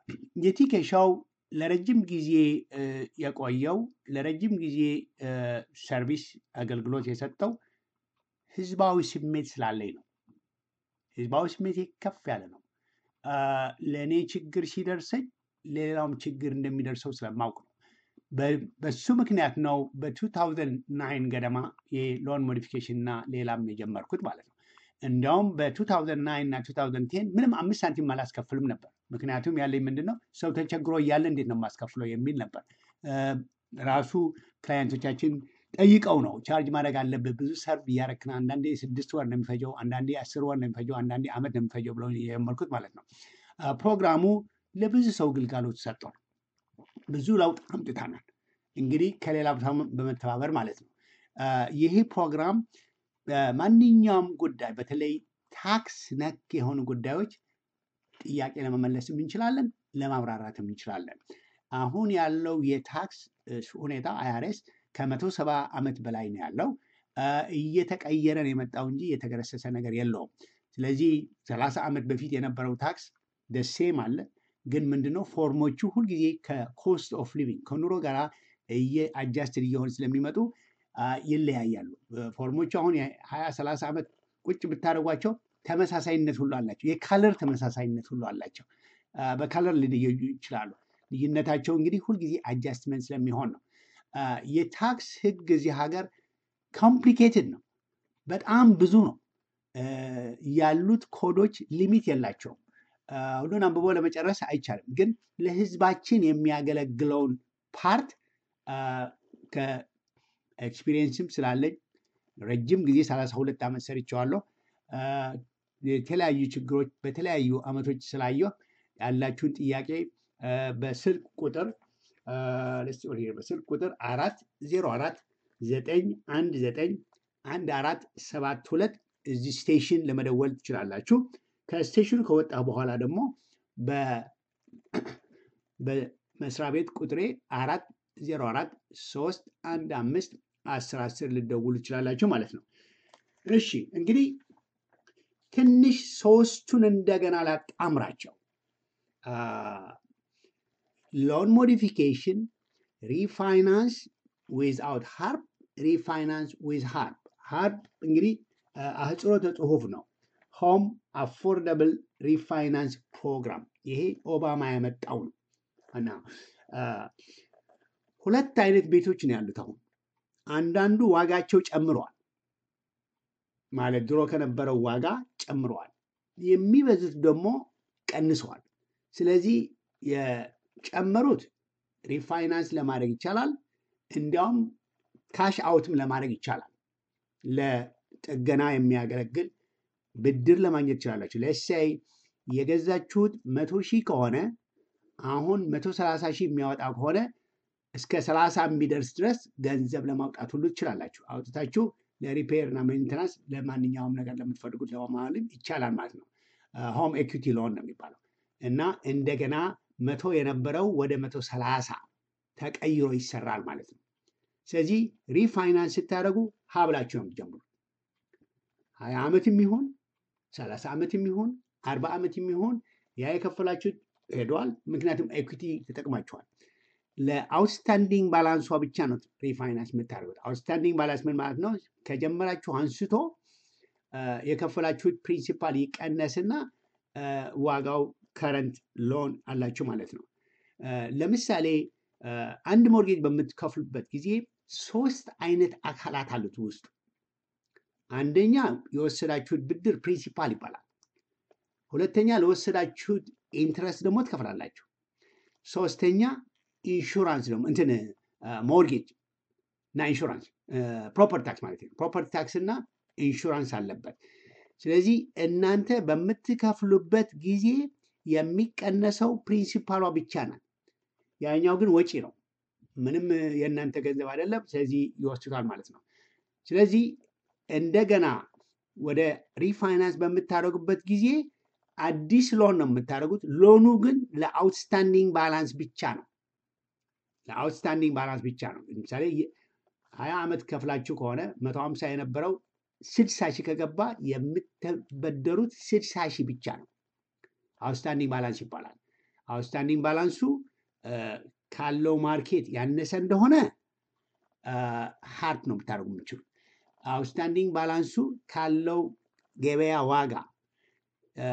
የቲኬ ሾው ለረጅም ጊዜ አ፣ የቆየው ለረጅም ጊዜ አ፣ ሰርቪስ አገልግሎት የሰጠው ህዝባዊ ስሜት ስላለኝ ነው። ህዝባዊ ስሜቴ ከፍ ያለ ነው። አ፣ ለእኔ ችግር ሲደርሰኝ ሌላውም ችግር እንደሚደርሰው ስለማውቅ ነው። በ- በሱ ምክንያት ነው በ2009 ገደማ የሎን ሞዲፊኬሽን እና ሌላም የጀመርኩት ማለት ነው። እንዲያውም በ2009 እና 2010 ምንም አምስት ሳንቲም አላስከፍልም ነበር። ምክንያቱም ያለኝ ምንድን ነው ሰው ተቸግሮ እያለ እንዴት ነው የማስከፍለው የሚል ነበር። አ፣ ራሱ ክላየንቶቻችን ጠይቀው ነው ቻርጅ ማድረግ አለብህ፣ ብዙ ሰርቭ እያረክን፣ አንዳንዴ ስድስት ወር ነው የሚፈጀው፣ አንዳንዴ አስር ወር ነው የሚፈጀው፣ አንዳንዴ ዓመት ነው የሚፈጀው ብለው የጀመርኩት ማለት ነው። አ፣ ፕሮግራሙ ለብዙ ሰው ግልጋሎት ሰጥቷል። ብዙ ለውጥ አምጥተናል። እንግዲህ ከሌላ ቦታ በመተባበር ማለት ነው። አ፣ ይህ ፕሮግራም በማንኛውም ጉዳይ በተለይ ታክስ ነክ የሆኑ ጉዳዮች ጥያቄ ለመመለስም እንችላለን፣ ለማብራራትም እንችላለን። አሁን ያለው የታክስ እ፣ ሁኔታ አይአርኤስ ከመቶ ሰባ ዓመት በላይ ነው ያለው። አ፣ እየተቀየረ ነው የመጣው እንጂ የተገረሰሰ ነገር የለውም። ስለዚህ ሰላሳ ዓመት በፊት የነበረው ታክስ ደሴም አለ። ግን ምንድነው ፎርሞቹ ሁልጊዜ ከኮስት ኦፍ ሊቪንግ ከኑሮ ጋር አጃስትድ እየሆኑ ስለሚመጡ አ፣ ይለያያሉ። እ፣ ፎርሞቹ አሁን የሀያ ሰላሳ ዓመት ቁጭ ብታደርጓቸው ተመሳሳይነት ሁሉ አላቸው። የካለር ተመሳሳይነት ሁሉ አላቸው። አ፣ በካለር ሊለዩ ይችላሉ። ልዩነታቸው እንግዲህ ሁልጊዜ አጃስትመንት ስለሚሆን ነው። አ፣ የታክስ ህግ እዚህ ሀገር ኮምፕሊኬትድ ነው። በጣም ብዙ ነው። እ፣ ያሉት ኮዶች ሊሚት የላቸውም። አ፣ ሁሉን አንብቦ ለመጨረስ አይቻልም። ግን ለህዝባችን የሚያገለግለውን ፓርት አ፣ ከኤክስፒሪየንስም ስላለኝ ረጅም ጊዜ 32 ዓመት ሰርቼዋለሁ። አ፣ የተለያዩ ችግሮች በተለያዩ ዓመቶች ስላየሁ ያላችሁን ጥያቄ አ፣ በስልክ ቁጥር አ፣ let's see over here፣ በስልክ ቁጥር አራት ዜሮ አራት ዘጠኝ አንድ ዘጠኝ አንድ አራት ሰባት ሁለት እዚህ ስቴሽን ለመደወል ትችላላችሁ። ከስቴሽኑ ከወጣ በኋላ ደግሞ በ- በመስሪያ ቤት ቁጥሬ አራት ዜሮ አራት ሶስት አንድ አምስት አስር አስር ልደውሉ ትችላላችሁ ማለት ነው። እሺ እንግዲህ ትንሽ ሶስቱን እንደገና ላጣምራቸው። ሎን ሞዲፊኬሽን፣ ሪፋይናንስ ዊዝአውት ሃርፕ፣ ሪፋይናንስ ዊዝ ሃርፕ። ሃርፕ እንግዲህ አ፣ አህጽሮተ ጽሁፍ ነው። ሆም አፎርደብል ሪፋይናንስ ፕሮግራም ይሄ ኦባማ ያመጣው ነው እና አ፣ ሁለት አይነት ቤቶች ነው ያሉት አሁን አንዳንዱ ዋጋቸው ጨምረዋል ማለት ድሮ ከነበረው ዋጋ ጨምረዋል የሚበዙት ደግሞ ቀንሰዋል ስለዚህ የጨመሩት ሪፋይናንስ ለማድረግ ይቻላል እንዲያውም ካሽ አውትም ለማድረግ ይቻላል ለጥገና የሚያገለግል ብድር ለማግኘት ትችላላችሁ ለሳይ የገዛችሁት መቶ ሺህ ከሆነ አሁን መቶ ሰላሳ ሺህ የሚያወጣ ከሆነ እስከ ሰላሳ የሚደርስ ድረስ ገንዘብ ለማውጣት ሁሉ ትችላላችሁ አውጥታችሁ ለሪፔር እና ሜንቴናንስ ለማንኛውም ነገር ለምትፈልጉት ለማለም ይቻላል ማለት ነው ሆም ኤኩቲ ሎን ነው የሚባለው እና እንደገና መቶ የነበረው ወደ መቶ ሰላሳ ተቀይሮ ይሰራል ማለት ነው ስለዚህ ሪፋይናንስ ስታደርጉ ሀብላችሁ ነው የምትጀምሩት ሀያ ዓመት የሚሆን ሰላሳ ዓመት የሚሆን አርባ ዓመት የሚሆን ያ የከፈላችሁት ሄደዋል ምክንያቱም ኤኩቲ ተጠቅማችኋል ለአውትስታንዲንግ ባላንሷ ብቻ ነው ሪፋይናንስ የምታደርጉት አውትስታንዲንግ ባላንስ ምን ማለት ነው ከጀመራችሁ አንስቶ አ፣ የከፈላችሁት ፕሪንሲፓል ይቀነስና አ፣ ዋጋው ከረንት ሎን አላችሁ ማለት ነው አ፣ ለምሳሌ አ፣ አንድ ሞርጌጅ በምትከፍሉበት ጊዜ ሶስት አይነት አካላት አሉት ውስጡ አንደኛ የወሰዳችሁት ብድር ፕሪንሲፓል ይባላል ሁለተኛ ለወሰዳችሁት ኢንትረስት ደግሞ ትከፍላላችሁ ሶስተኛ ኢንሹራንስ ደግሞ እንትን ሞርጌጅ እና ኢንሹራንስ ፕሮፐርቲ ታክስ ማለት ነው ፕሮፐርቲ ታክስ እና ኢንሹራንስ አለበት ስለዚህ እናንተ በምትከፍሉበት ጊዜ የሚቀነሰው ፕሪንሲፓሏ ብቻ ናት ያኛው ግን ወጪ ነው ምንም የእናንተ ገንዘብ አይደለም ስለዚህ ይወስዱታል ማለት ነው ስለዚህ እንደገና ወደ ሪፋይናንስ በምታደርጉበት ጊዜ አዲስ ሎን ነው የምታደርጉት ሎኑ ግን ለአውትስታንዲንግ ባላንስ ብቻ ነው ለአውትስታንዲንግ ባላንስ ብቻ ነው ለምሳሌ የ- ሀያ ዓመት ከፍላችሁ ከሆነ መቶ ሀምሳ የነበረው ስድሳ ሺህ ከገባ የምትበደሩት ስድሳ ሺህ ብቻ ነው አውትስታንዲንግ ባላንስ ይባላል አውትስታንዲንግ ባላንሱ አ፣ ካለው ማርኬት ያነሰ እንደሆነ ሀርት ነው የምታደርጉ የምችሉት አውትስታንዲንግ ባላንሱ ካለው ገበያ ዋጋ አ፣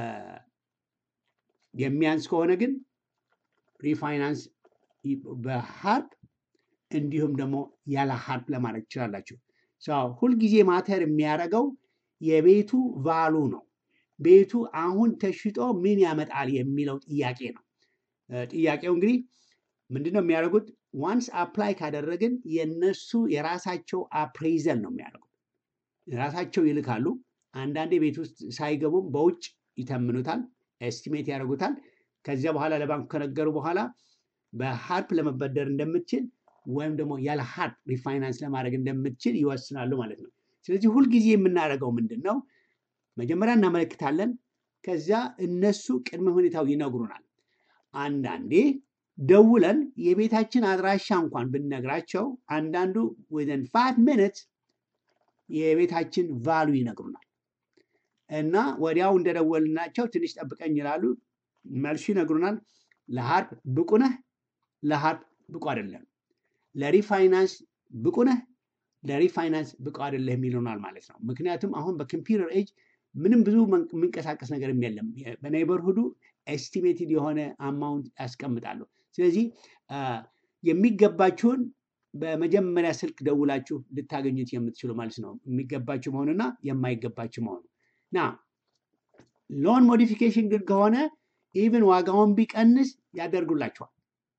የሚያንስ ከሆነ ግን ሪፋይናንስ ይ- በሀርፕ እንዲሁም ደግሞ ያለ ሀርፕ ለማድረግ ትችላላችሁ። ሰው ሁልጊዜ ማተር የሚያደርገው የቤቱ ቫሉ ነው። ቤቱ አሁን ተሽጦ ምን ያመጣል የሚለው ጥያቄ ነው። እ፣ ጥያቄው እንግዲህ ምንድን ነው የሚያደርጉት? ዋንስ አፕላይ ካደረግን የነሱ የራሳቸው አፕሬዘል ነው የሚያደርጉት። ራሳቸው ይልካሉ። አንዳንዴ ቤት ውስጥ ሳይገቡም በውጭ ይተምኑታል፣ ኤስቲሜት ያደርጉታል። ከዚያ በኋላ ለባንኩ ከነገሩ በኋላ በሀርፕ ለመበደር እንደምትችል ወይም ደግሞ ያለ ሀርፕ ሪፋይናንስ ለማድረግ እንደምትችል ይወስናሉ ማለት ነው። ስለዚህ ሁልጊዜ የምናደርገው ምንድን ነው? መጀመሪያ እናመለክታለን። ከዚያ እነሱ ቅድመ ሁኔታው ይነግሩናል። አንዳንዴ ደውለን የቤታችን አድራሻ እንኳን ብንነግራቸው አንዳንዱ ዊዝን ፋይቭ ሚኒትስ የቤታችን ቫሉ ይነግሩናል እና ወዲያው እንደደወልናቸው ትንሽ ጠብቀኝ ይላሉ። መልሱ ይነግሩናል። ለሀርፕ ብቁ ነህ፣ ለሀርፕ ብቁ አይደለም፣ ለሪፋይናንስ ብቁ ነህ፣ ለሪፋይናንስ ብቁ አይደለም ይሉናል ማለት ነው። ምክንያቱም አሁን በኮምፒውተር ኤጅ ምንም ብዙ መን- የሚንቀሳቀስ ነገርም የለም። በኔይበርሁዱ ኤስቲሜትድ የሆነ አማውንት ያስቀምጣሉ። ስለዚህ አ፣ የሚገባችሁን በመጀመሪያ ስልክ ደውላችሁ ልታገኙት የምትችሉ ማለት ነው። የሚገባችሁ መሆኑና የማይገባችሁ መሆኑ ና ሎን ሞዲፊኬሽን ግን ከሆነ ኢቭን ዋጋውን ቢቀንስ ያደርጉላችኋል።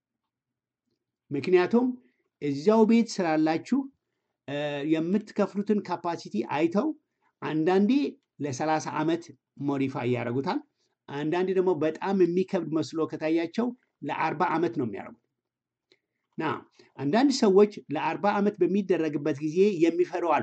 ምክንያቱም እዚያው ቤት ስላላችሁ እ፣ የምትከፍሉትን ካፓሲቲ አይተው አንዳንዴ ለ30 ዓመት ሞዲፋይ ያደርጉታል። አንዳንዴ ደግሞ በጣም የሚከብድ መስሎ ከታያቸው ለአርባ ዓመት ነው የሚያደርጉት። ና አንዳንድ ሰዎች ለአርባ ዓመት በሚደረግበት ጊዜ የሚፈሩ አሉ።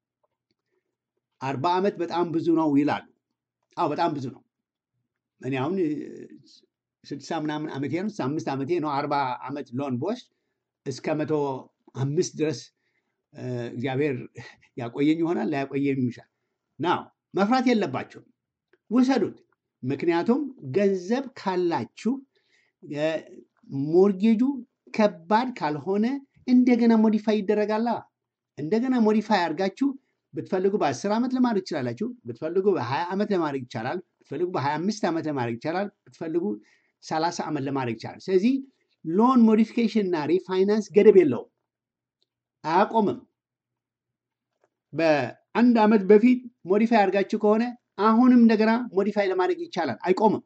አርባ ዓመት በጣም ብዙ ነው ይላሉ። አዎ በጣም ብዙ ነው። እኔ አሁን እ፣ ስድሳ ምናምን ዓመቴ ነው፣ ስልሳ አምስት ዓመቴ ነው። አርባ ዓመት ሎን ቦስ እስከ መቶ አምስት ድረስ እ፣ እግዚአብሔር ያቆየኝ ይሆናል ላያቆየኝ ይሻል። ናው መፍራት የለባቸውም፣ ውሰዱት። ምክንያቱም ገንዘብ ካላችሁ እ፣ ሞርጌጁ ከባድ ካልሆነ እንደገና ሞዲፋይ ይደረጋላ። እንደገና ሞዲፋይ አድርጋችሁ ብትፈልጉ በአስር ዓመት ለማድረግ ይችላላችሁ። ብትፈልጉ በሀያ ዓመት ለማድረግ ይቻላል። ብትፈልጉ በ25 ዓመት ለማድረግ ይቻላል። ብትፈልጉ 30 ዓመት ለማድረግ ይቻላል። ስለዚህ ሎን ሞዲፊኬሽን እና ሪፋይናንስ ገደብ የለውም፣ አያቆምም። በአንድ ዓመት በፊት ሞዲፋይ አድርጋችሁ ከሆነ አሁንም እንደገና ሞዲፋይ ለማድረግ ይቻላል፣ አይቆምም፣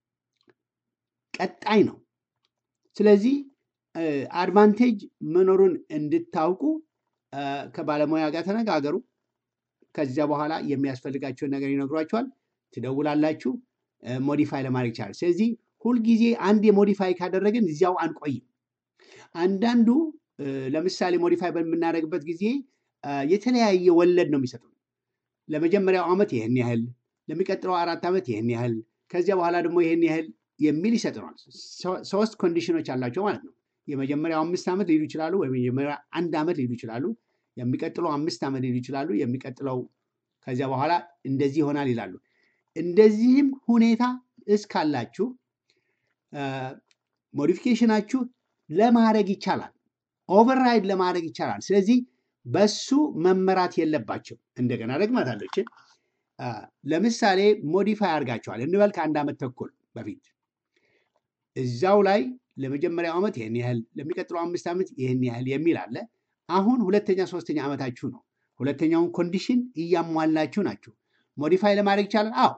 ቀጣይ ነው። ስለዚህ አድቫንቴጅ መኖሩን እንድታውቁ አ፣ ከባለሙያ ጋር ተነጋገሩ። ከዚያ በኋላ የሚያስፈልጋቸውን ነገር ይነግሯቸዋል። ትደውላላችሁ፣ ሞዲፋይ ለማድረግ ይቻላል። ስለዚህ ሁልጊዜ አንድ የሞዲፋይ ካደረግን እዚያው አንቆይም። አንዳንዱ እ፣ ለምሳሌ ሞዲፋይ በምናደርግበት ጊዜ አ፣ የተለያየ ወለድ ነው የሚሰጡን። ለመጀመሪያው ዓመት ይህን ያህል፣ ለሚቀጥለው አራት ዓመት ይህን ያህል፣ ከዚያ በኋላ ደግሞ ይህን ያህል የሚል ይሰጡናል። ሶ- ሶስት ኮንዲሽኖች አላቸው ማለት ነው። የመጀመሪያው አምስት ዓመት ሊሉ ይችላሉ፣ ወይም የመጀመሪያ አንድ ዓመት ሊሉ ይችላሉ። የሚቀጥለው አምስት ዓመት ሊሉ ይችላሉ። የሚቀጥለው ከዚያ በኋላ እንደዚህ ይሆናል ይላሉ። እንደዚህም ሁኔታ እስካላችሁ አ፣ ሞዲፊኬሽናችሁ ለማድረግ ይቻላል፣ ኦቨርራይድ ለማድረግ ይቻላል። ስለዚህ በሱ መመራት የለባቸው። እንደገና ደግማታለሁ ይችን አ፣ ለምሳሌ ሞዲፋይ አድርጋቸዋል እንበል ከአንድ ዓመት ተኩል በፊት እዛው ላይ ለመጀመሪያው ዓመት ይህን ያህል ለሚቀጥለው አምስት ዓመት ይህን ያህል የሚል አለ። አሁን ሁለተኛ ሶስተኛ ዓመታችሁ ነው። ሁለተኛውን ኮንዲሽን እያሟላችሁ ናችሁ። ሞዲፋይ ለማድረግ ይቻላል? አዎ።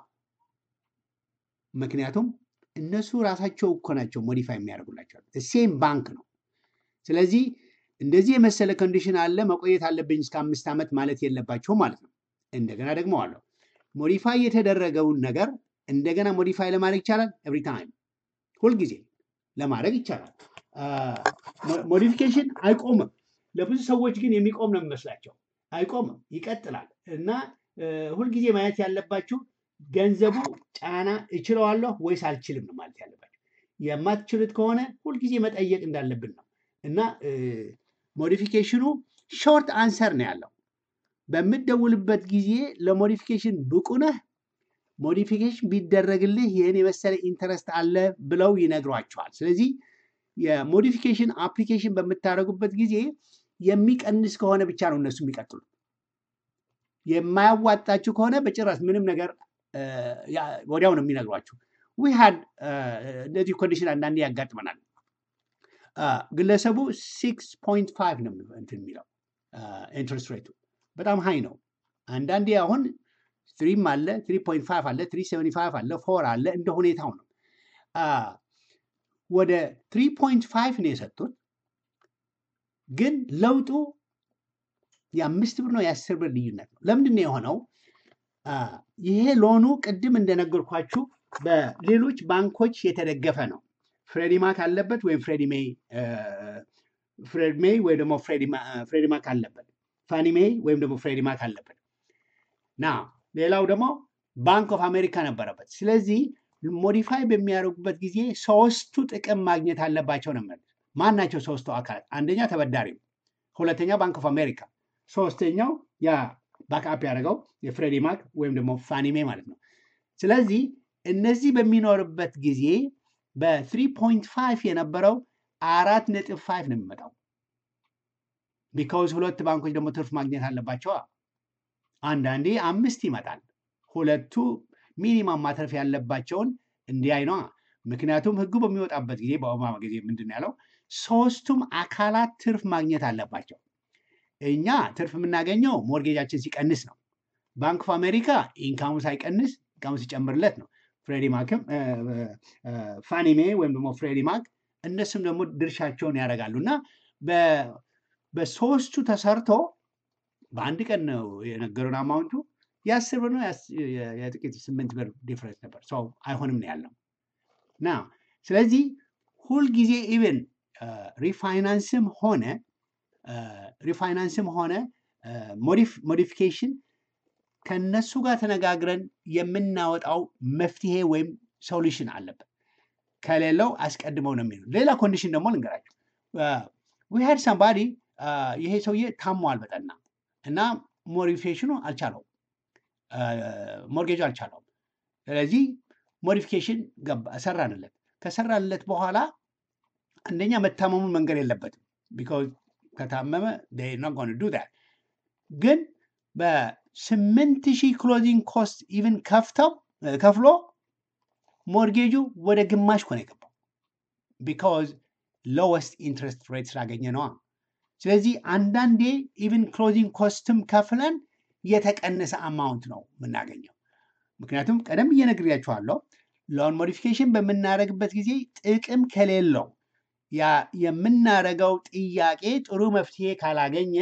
ምክንያቱም እነሱ ራሳቸው እኮ ናቸው ሞዲፋይ የሚያደርጉላቸዋል። ሴም ባንክ ነው። ስለዚህ እንደዚህ የመሰለ ኮንዲሽን አለ መቆየት አለብኝ እስከ አምስት ዓመት ማለት የለባቸው ማለት ነው። እንደገና ደግሞ አለው ሞዲፋይ የተደረገውን ነገር እንደገና ሞዲፋይ ለማድረግ ይቻላል። ኤቭሪ ታይም ሁልጊዜ ለማድረግ ይቻላል። ሞዲፊኬሽን አይቆምም። ለብዙ ሰዎች ግን የሚቆም ነው የሚመስላቸው። አይቆምም፣ ይቀጥላል እና እ፣ ሁልጊዜ ማየት ያለባችሁ ገንዘቡ ጫና እችለዋለሁ ወይስ አልችልም ነው ማለት ያለባችሁ። የማትችሉት ከሆነ ሁልጊዜ መጠየቅ እንዳለብን ነው እና ሞዲፊኬሽኑ ሾርት አንሰር ነው ያለው። በምትደውልበት ጊዜ ለሞዲፊኬሽን ብቁ ነህ ሞዲፊኬሽን ቢደረግልህ ይህን የመሰለ ኢንተረስት አለ ብለው ይነግሯቸዋል። ስለዚህ የሞዲፊኬሽን አፕሊኬሽን በምታደርጉበት ጊዜ የሚቀንስ ከሆነ ብቻ ነው እነሱ የሚቀጥሉት። የማያዋጣችሁ ከሆነ በጭራሽ ምንም ነገር እ፣ ያ- ወዲያው ነው የሚነግሯችሁ። ዊ ሃድ እንደዚህ ኮንዲሽን አንዳንዴ ያጋጥመናል። አ፣ ግለሰቡ ሲክስ ፖይንት ፋይቭ ነው የሚለው እንትን የሚለው ኢንትረስት ሬቱ በጣም ሃይ ነው። አንዳንዴ አሁን ትሪም አለ ትሪ ፖይንት ፋይቭ አለ ትሪ ሰቨኒ ፋይቭ አለ ፎር አለ እንደ ሁኔታው ነው። አ፣ ወደ ትሪ ፖይንት ፋይቭ ነው የሰጡት፣ ግን ለውጡ የአምስት ብር ነው የአስር ብር ልዩነት ነው። ለምንድን ነው የሆነው? አ፣ ይሄ ሎኑ ቅድም እንደነገርኳችሁ በሌሎች ባንኮች የተደገፈ ነው። ፍሬዲ ማክ አለበት ወይም ፍሬዲ ሜይ አ፣ ፍሬድ ሜይ ወይም ደግሞ ፍሬዲ ማ- ፍሬዲ ማክ አለበት። ፋኒ ሜይ ወይም ደግሞ ፍሬዲ ማክ አለበት። ና ሌላው ደግሞ ባንክ ኦፍ አሜሪካ ነበረበት። ስለዚህ ሞዲፋይ በሚያደርጉበት ጊዜ ሶስቱ ጥቅም ማግኘት አለባቸው ነው የሚሉት። ማን ናቸው ሶስቱ አካላት? አንደኛ ተበዳሪው፣ ሁለተኛ ባንክ ኦፍ አሜሪካ፣ ሶስተኛው ያ ባክአፕ ያደረገው የፍሬዲ ማክ ወይም ደግሞ ፋኒሜ ማለት ነው። ስለዚህ እነዚህ በሚኖርበት ጊዜ በ3.5 የነበረው አራት ነጥብ ፋይቭ ነው የሚመጣው። ቢካውዝ ሁለት ባንኮች ደግሞ ትርፍ ማግኘት አለባቸዋ። አንዳንዴ አምስት ይመጣል። ሁለቱ ሚኒማም ማትረፍ ያለባቸውን እንዲያይ ነዋ። ምክንያቱም ህጉ በሚወጣበት ጊዜ በኦባማ ጊዜ ምንድን ነው ያለው? ሶስቱም አካላት ትርፍ ማግኘት አለባቸው። እኛ ትርፍ የምናገኘው ሞርጌጃችን ሲቀንስ ነው። ባንክ ኦፍ አሜሪካ ኢንካሙ ሳይቀንስ ኢንካሙ ሲጨምርለት ነው። ፍሬዲ ማክም ፋኒሜ ወይም ደግሞ ፍሬዲ ማክ እነሱም ደግሞ ድርሻቸውን ያደርጋሉ እና በ- በሶስቱ ተሰርቶ በአንድ ቀን ነው የነገሩን አማውንቱ የአስር ብር ነው የአስ- የ- የጥቂት ስምንት ብር ዲፍረንስ ነበር። ሰው አይሆንም ነው ያልነው እና ስለዚህ ሁልጊዜ ኢቨን ሪፋይናንስም ሆነ ሪፋይናንስም ሆነ ሞዲፊኬሽን ከነሱ ጋር ተነጋግረን የምናወጣው መፍትሄ ወይም ሶሉሽን አለበት። ከሌለው አስቀድመው ነው የሚሉ። ሌላ ኮንዲሽን ደግሞ ልንገራቸው። ዊሃድ ሳምባዲ ይሄ ሰውዬ ታሟል በጠና እና ሞዲፊኬሽኑ አልቻለውም፣ ሞርጌጁ አልቻለውም። ስለዚህ ሞዲፊኬሽን ገባ- ሰራንለት። ከሰራንለት በኋላ አንደኛ መታመሙን መንገድ የለበትም ቢካዝ ከታመመ ኖት ጎን ዱ ዳት ግን በስምንት ሺህ ክሎዚንግ ኮስት ኢቭን ከፍተው ከፍሎ ሞርጌጁ ወደ ግማሽ ኮነ የገባው ቢካዝ ሎወስት ኢንትረስት ሬት ስላገኘ ነዋ። ስለዚህ አንዳንዴ ኢቭን ክሎዚንግ ኮስትም ከፍለን የተቀነሰ አማውንት ነው የምናገኘው። ምክንያቱም ቀደም ብዬ ነግሬያችኋለሁ፣ ሎን ሞዲፊኬሽን በምናደርግበት ጊዜ ጥቅም ከሌለው ያ የምናደርገው ጥያቄ ጥሩ መፍትሄ ካላገኘ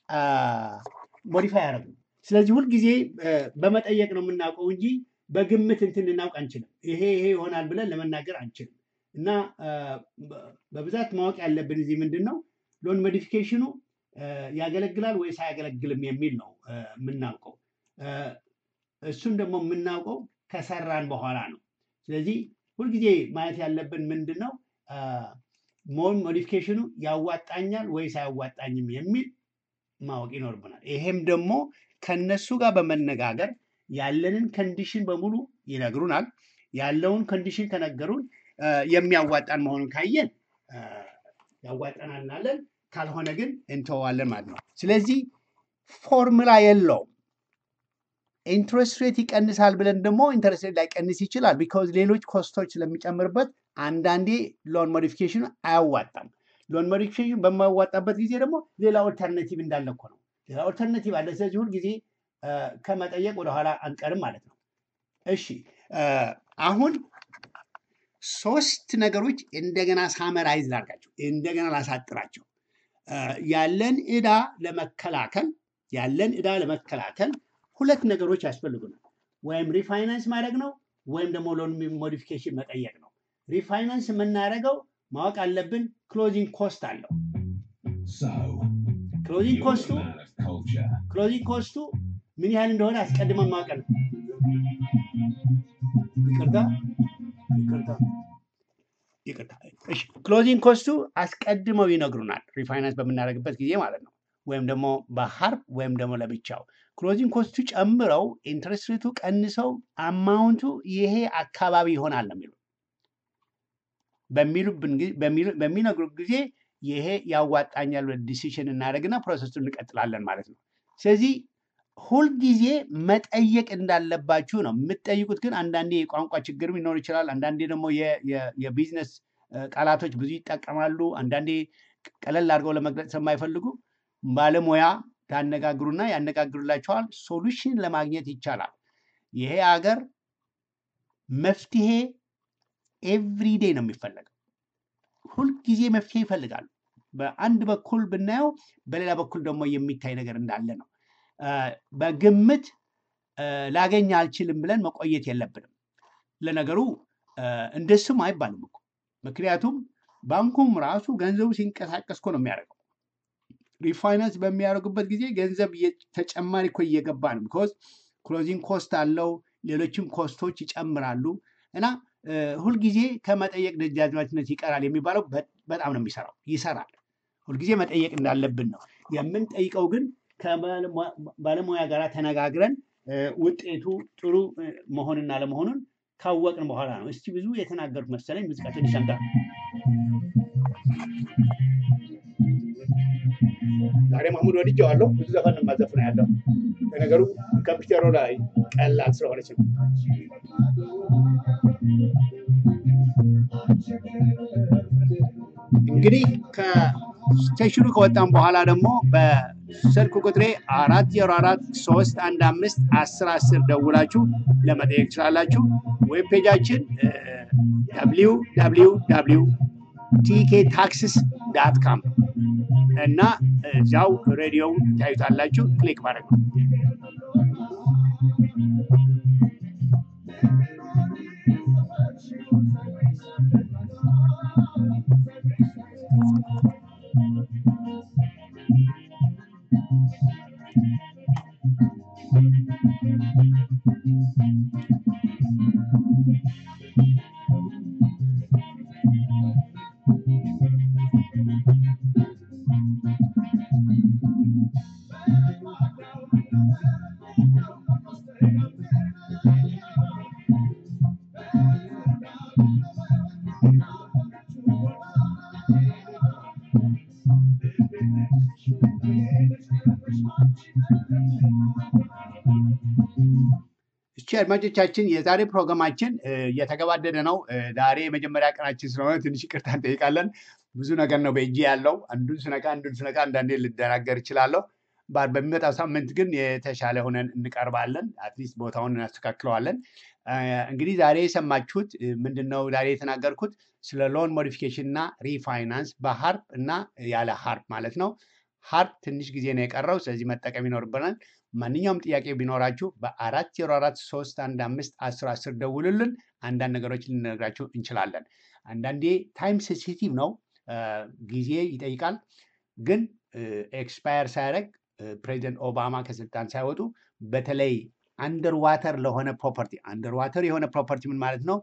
ሞዲፋይ ያደረጉ። ስለዚህ ሁልጊዜ እ፣ በመጠየቅ ነው የምናውቀው እንጂ በግምት እንትን ልናውቅ አንችልም። ይሄ ይሄ ይሆናል ብለን ለመናገር አንችልም። እና እ፣ በ- በብዛት ማወቅ ያለብን እዚህ ምንድን ነው ሎን ሞዲፊኬሽኑ እ፣ ያገለግላል ወይስ አያገለግልም የሚል ነው እ፣ የምናውቀው። እ፣ እሱን ደግሞ የምናውቀው ከሰራን በኋላ ነው። ስለዚህ ሁልጊዜ ማየት ያለብን ምንድን ነው ሞን ሞዲፊኬሽኑ ያዋጣኛል ወይስ አያዋጣኝም የሚል ማወቅ ይኖርብናል። ይሄም ደግሞ ከነሱ ጋር በመነጋገር ያለንን ኮንዲሽን በሙሉ ይነግሩናል። ያለውን ኮንዲሽን ከነገሩን እ፣ የሚያዋጣን መሆኑን ካየን እ፣ ያዋጣናል እናለን፣ ካልሆነ ግን እንተዋለን ማለት ነው። ስለዚህ ፎርሙላ የለውም። ኢንትረስት ሬት ይቀንሳል ብለን ደግሞ ኢንትረስት ሬት ላይቀንስ ይችላል። ቢካዝ ሌሎች ኮስቶች ስለሚጨምርበት አንዳንዴ ሎን ሞዲፊኬሽን አያዋጣም። ሎን ሞዲፊኬሽን በማያዋጣበት ጊዜ ደግሞ ሌላ ኦልተርናቲቭ እንዳለ እኮ ነው። ሌላ ኦልተርናቲቭ አለ። ስለዚህ ሁል ጊዜ እ፣ ከመጠየቅ ወደኋላ አንቀርም ማለት ነው። እሺ እ፣ አሁን ሶስት ነገሮች እንደገና ሳመራይዝ ላርጋቸው፣ እንደገና ላሳጥራቸው። እ፣ ያለን ዕዳ ለመከላከል ያለን ዕዳ ለመከላከል ሁለት ነገሮች ያስፈልጉናል። ወይም ሪፋይናንስ ማድረግ ነው ወይም ደግሞ ሎን ሞዲፊኬሽን መጠየቅ ነው። ሪፋይናንስ የምናደርገው ማወቅ አለብን፣ ክሎዚንግ ኮስት አለው። So, ክሎዚንግ you're ኮስቱ a man of culture. ክሎዚንግ ኮስቱ ምን ያህል እንደሆነ አስቀድመን ማወቅ ነው። ይቅርታ ይቅርታ ይቅርታ። እሺ ክሎዚንግ ኮስቱ አስቀድመው ይነግሩናል፣ ሪፋይናንስ በምናደርግበት ጊዜ ማለት ነው። ወይም ደግሞ በሀርፍ ወይም ደግሞ ለብቻው ክሎዚንግ ኮስቱ ጨምረው ኢንትረስት ሬቱ ቀንሰው አማውንቱ ይሄ አካባቢ ይሆናል ነው የሚሉ በሚሉብን ጊዜ- በሚሉ- በሚነግሩት ጊዜ ይሄ ያዋጣኛል ዲሲሽን እናደርግና ፕሮሰሱን እንቀጥላለን ማለት ነው። ስለዚህ ሁልጊዜ መጠየቅ እንዳለባችሁ ነው የምትጠይቁት። ግን አንዳንዴ የቋንቋ ችግርም ሊኖር ይችላል። አንዳንዴ ደግሞ የ- የ- የቢዝነስ እ፣ ቃላቶች ብዙ ይጠቀማሉ። አንዳንዴ ቀለል አድርገው ለመግለጽ ስለማይፈልጉ ባለሙያ ታነጋግሩና ያነጋግሩላቸዋል። ሶሉሽን ለማግኘት ይቻላል። ይሄ ሀገር መፍትሄ ኤቭሪዴ ነው የሚፈለገው። ሁልጊዜ መፍትሄ ይፈልጋሉ። በአንድ በኩል ብናየው፣ በሌላ በኩል ደግሞ የሚታይ ነገር እንዳለ ነው። እ፣ በግምት እ፣ ላገኝ አልችልም ብለን መቆየት የለብንም። ለነገሩ እ፣ እንደሱም አይባልም እኮ ምክንያቱም ባንኩም ራሱ ገንዘቡ ሲንቀሳቀስ እኮ ነው የሚያደርገው። ሪፋይናንስ በሚያደርጉበት ጊዜ ገንዘብ እየ- ተጨማሪ እኮ እየገባ ነው። ቢኮዝ ክሎዚንግ ኮስት አለው፣ ሌሎችም ኮስቶች ይጨምራሉ እና እ፣ ሁልጊዜ ከመጠየቅ ደጃዝማችነት ይቀራል የሚባለው በ- በጣም ነው የሚሰራው። ይሰራል። ሁልጊዜ መጠየቅ እንዳለብን ነው የምንጠይቀው። ግን ከባለሙያ ጋር ተነጋግረን እ፣ ውጤቱ ጥሩ እ፣ መሆንና ለመሆኑን ካወቅን በኋላ ነው። እስቲ ብዙ የተናገሩት መሰለኝ። ሙዚቃ ትንሽ አምጣ። ዛሬ ማሙድ ወድጄዋለሁ። ብዙ ዘፈን ነው የማዘፍነው ያለው ለነገሩ ኮምፒውተሩ ላይ ቀላል ስለሆነች ነው። እንግዲህ ከስቴሽኑ ከወጣን በኋላ ደግሞ በስልክ ቁጥሬ አራት ዜሮ አራት ሶስት አንድ አምስት አስር አስር ደውላችሁ ለመጠየቅ ትችላላችሁ። ዌብ ፔጃችን ደብሊው ደብሊው ደብሊው ቲኬ ታክስስ ዳት ካም እና እዚያው ሬዲዮው ታዩታላችሁ። ክሊክ ማድረግ ነው። እቺ አድማጮቻችን የዛሬ ፕሮግራማችን እ፣ እየተገባደደ ነው። እ፣ ዛሬ የመጀመሪያ ቀናችን ስለሆነ ትንሽ ይቅርታ እንጠይቃለን። ብዙ ነገር ነው በእጄ ያለው። አንዱን ስነካ አንዱን ስነካ አንዳንዴ ልደናገር እችላለሁ። ባ- በሚመጣው ሳምንት ግን የተሻለ ሆነን እንቀርባለን። አትሊስት ቦታውን እናስተካክለዋለን። እ፣ እንግዲህ ዛሬ የሰማችሁት እ፣ ምንድን ነው? ዛሬ የተናገርኩት ስለ ሎን ሞዲፊኬሽን እና ሪፋይናንስ በሀርፕ እና ያለ ሀርፕ ማለት ነው። ሀርፕ ትንሽ ጊዜ ነው የቀረው፣ ስለዚህ መጠቀም ይኖርብናል። ማንኛውም ጥያቄ ቢኖራችሁ በአራት ዜሮ አራት ሶስት አንድ አምስት አስር አስር ደውሉልን። አንዳንድ ነገሮች ልንነግራችሁ እንችላለን። አንዳንዴ ታይም ሴንሲቲቭ ነው፣ እ፣ ጊዜ ይጠይቃል። ግን ኤክስፓየር ሳያደርግ ፕሬዚደንት ኦባማ ከስልጣን ሳይወጡ በተለይ አንደር ዋተር ለሆነ ፕሮፐርቲ አንደር ዋተር የሆነ ፕሮፐርቲ ምን ማለት ነው?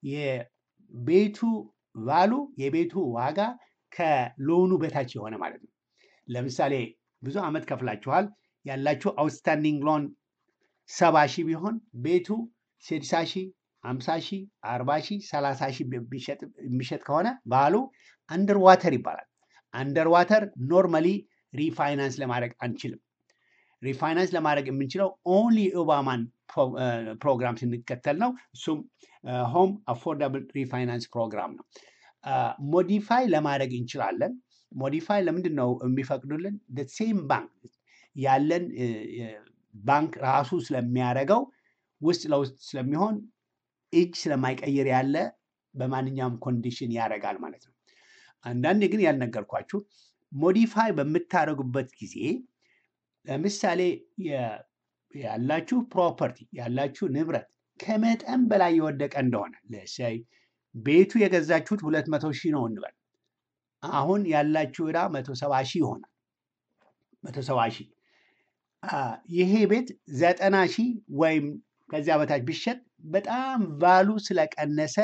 የቤቱ ቫሉ የቤቱ ዋጋ ከሎኑ በታች የሆነ ማለት ነው። ለምሳሌ ብዙ ዓመት ከፍላችኋል ያላችሁ አውትስታንዲንግ ሎን ሰባ ሺህ ቢሆን ቤቱ ስድሳ ሺህ ሀምሳ ሺህ አርባ ሺህ ሰላሳ ሺህ ቢሸጥ- የሚሸጥ ከሆነ ባሉ አንደር ዋተር ይባላል። አንደር ዋተር ኖርማሊ ሪፋይናንስ ለማድረግ አንችልም። ሪፋይናንስ ለማድረግ የምንችለው ኦንሊ ኦባማን ፕሮግራም ስንከተል ነው። እሱም ሆም አፎርዳብል ሪፋይናንስ ፕሮግራም ነው። ሞዲፋይ ለማድረግ እንችላለን። ሞዲፋይ ለምንድን ነው የሚፈቅዱልን? ሴም ባንክ ያለን እ፣ እ፣ ባንክ ራሱ ስለሚያደርገው ውስጥ ለውስጥ ስለሚሆን እጅ ስለማይቀይር ያለ በማንኛውም ኮንዲሽን ያደርጋል ማለት ነው። አንዳንዴ ግን ያልነገርኳችሁ ሞዲፋይ በምታደርጉበት ጊዜ ለምሳሌ የ- ያላችሁ ፕሮፐርቲ ያላችሁ ንብረት ከመጠን በላይ የወደቀ እንደሆነ ለሰይ ቤቱ የገዛችሁት ሁለት መቶ ሺህ ነው እንበል። አሁን ያላችሁ ዕዳ መቶ ሰባ ሺህ ይሆናል። መቶ ሰባ ሺህ አ፣ ይሄ ቤት ዘጠና ሺህ ወይም ከዚያ በታች ቢሸጥ በጣም ቫሉ ስለቀነሰ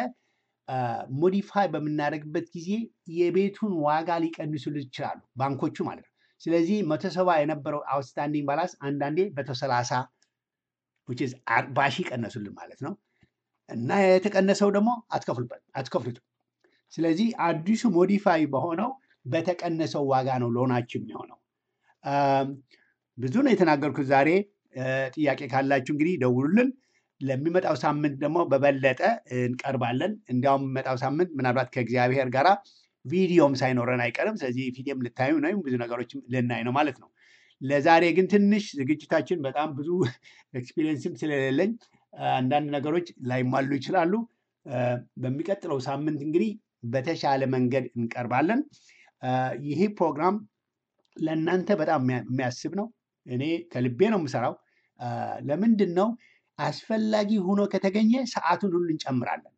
ሞዲፋይ በምናደርግበት ጊዜ የቤቱን ዋጋ ሊቀንሱልን ይችላሉ፣ ባንኮቹ ማለት ነው። ስለዚህ መቶ ሰባ የነበረው አውትስታንዲንግ ባላንስ አንዳንዴ መቶ ሰላሳ አርባ ሺህ ቀነሱልን ማለት ነው። እና የተቀነሰው ደግሞ አትከፍሉበት አትከፍሉትም። ስለዚህ አዲሱ ሞዲፋይ በሆነው በተቀነሰው ዋጋ ነው ሎናችሁ የሚሆነው። አም፣ ብዙ ነው የተናገርኩት ዛሬ። እ፣ ጥያቄ ካላችሁ እንግዲህ ደውሉልን። ለሚመጣው ሳምንት ደግሞ በበለጠ እንቀርባለን። እንዲያውም የሚመጣው ሳምንት ምናልባት ከእግዚአብሔር ጋራ ቪዲዮም ሳይኖረን አይቀርም። ስለዚህ ፊልም ልታዩ ነው፣ ብዙ ነገሮችም ልናይ ነው ማለት ነው። ለዛሬ ግን ትንሽ ዝግጅታችን በጣም ብዙ ኤክስፒሪየንስም ስለሌለኝ አንዳንድ ነገሮች ላይሟሉ ይችላሉ። እ፣ በሚቀጥለው ሳምንት እንግዲህ በተሻለ መንገድ እንቀርባለን። እ፣ ይሄ ፕሮግራም ለእናንተ በጣም የሚያ- የሚያስብ ነው። እኔ ከልቤ ነው የምሰራው። እ፣ ለምንድን ነው አስፈላጊ ሆኖ ከተገኘ ሰዓቱን ሁሉ እንጨምራለን።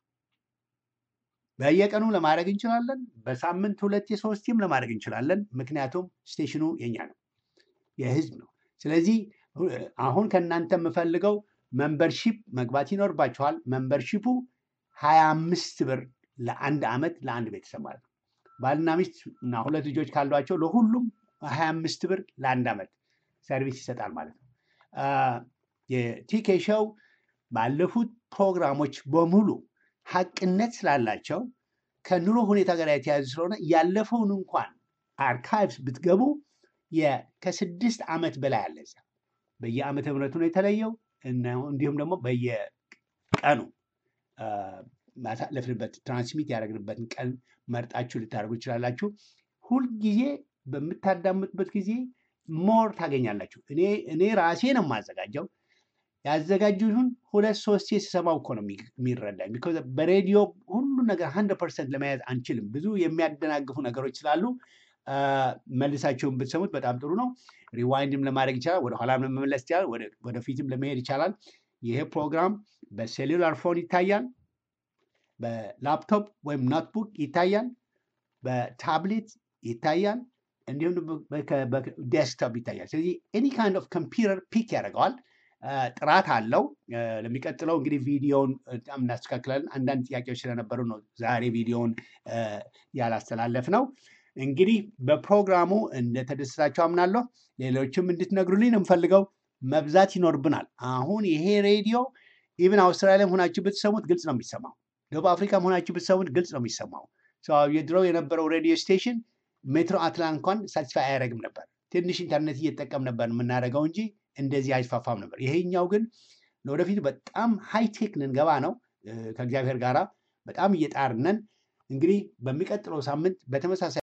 በየቀኑ ለማድረግ እንችላለን። በሳምንት ሁለቴ ሶስቴም ለማድረግ እንችላለን። ምክንያቱም ስቴሽኑ የኛ ነው፣ የህዝብ ነው። ስለዚህ እ፣ አሁን ከእናንተ የምፈልገው መንበርሺፕ መግባት ይኖርባችኋል። መንበርሺፑ ሀያ አምስት ብር ለአንድ ዓመት ለአንድ ቤተሰብ ማለት ነው። ባልና ሚስት እና ሁለት ልጆች ካሏቸው ለሁሉም ሀያ አምስት ብር ለአንድ ዓመት ሰርቪስ ይሰጣል ማለት ነው። አ፣ የቲኬ ሾው ባለፉት ፕሮግራሞች በሙሉ ሀቅነት ስላላቸው ከኑሮ ሁኔታ ጋር የተያያዙ ስለሆነ ያለፈውን እንኳን አርካይቭስ ብትገቡ የ- ከስድስት ዓመት በላይ አለ እዚያ። በየዓመተ ምሕረቱ ነው የተለየው እና እንዲሁም ደግሞ በየቀኑ አ፣ ማሳለፍንበት ትራንስሚት ያደረግንበትን ቀን መርጣችሁ ልታደርጉ ይችላላችሁ። ሁልጊዜ በምታዳምጡበት ጊዜ ሞር ታገኛላችሁ። እኔ እኔ ራሴ ነው የማዘጋጀው ያዘጋጁትን ሁለት ሶስቴ ስሰማው እኮ ነው የሚ- የሚረዳኝ። ቢኮዝ በሬዲዮ ሁሉ ነገር ሀንድረድ ፐርሰንት ለመያዝ አንችልም። ብዙ የሚያደናግፉ ነገሮች ስላሉ አ፣ መልሳቸውን ብትሰሙት በጣም ጥሩ ነው። ሪዋይንድም ለማድረግ ይቻላል፣ ወደኋላም ለመመለስ ይቻላል፣ ወደ- ወደፊትም ለመሄድ ይቻላል። ይሄ ፕሮግራም በሴሉላር ፎን ይታያል፣ በላፕቶፕ ወይም ኖትቡክ ይታያል፣ በታብሌት ይታያል፣ እንዲሁም ዴስክቶፕ ይታያል። ስለዚህ ኤኒ ካይንድ ኦፍ ኮምፒውተር ፒክ ያደርገዋል። አ፣ ጥራት አለው። አ፣ ለሚቀጥለው እንግዲህ ቪዲዮውን በጣም እናስተካክላለን። አንዳንድ ጥያቄዎች ስለነበሩ ነው ዛሬ ቪዲዮውን አ፣ ያላስተላለፍ ነው። እንግዲህ በፕሮግራሙ እንደተደሰታችሁ አምናለሁ። ሌሎችም እንድትነግሩልኝ ነው የምፈልገው። መብዛት ይኖርብናል። አሁን ይሄ ሬዲዮ ኢቭን አውስትራሊያም ሆናችሁ ብትሰሙት ግልጽ ነው የሚሰማው። ደቡብ አፍሪካም ሆናችሁ ብትሰሙት ግልጽ ነው የሚሰማው። ሰው የድሮው የነበረው ሬዲዮ ስቴሽን ሜትሮ አትላንት እንኳን ሳቲስፋይ አያደርግም ነበር። ትንሽ ኢንተርኔት እየተጠቀም ነበር የምናደርገው እንጂ እንደዚህ አይስፋፋም ነበር። ይሄኛው ግን ለወደፊቱ በጣም ሃይቴክ ልንገባ ነው እ፣ ከእግዚአብሔር ጋራ በጣም እየጣርነን እንግዲህ በሚቀጥለው ሳምንት በተመሳሳይ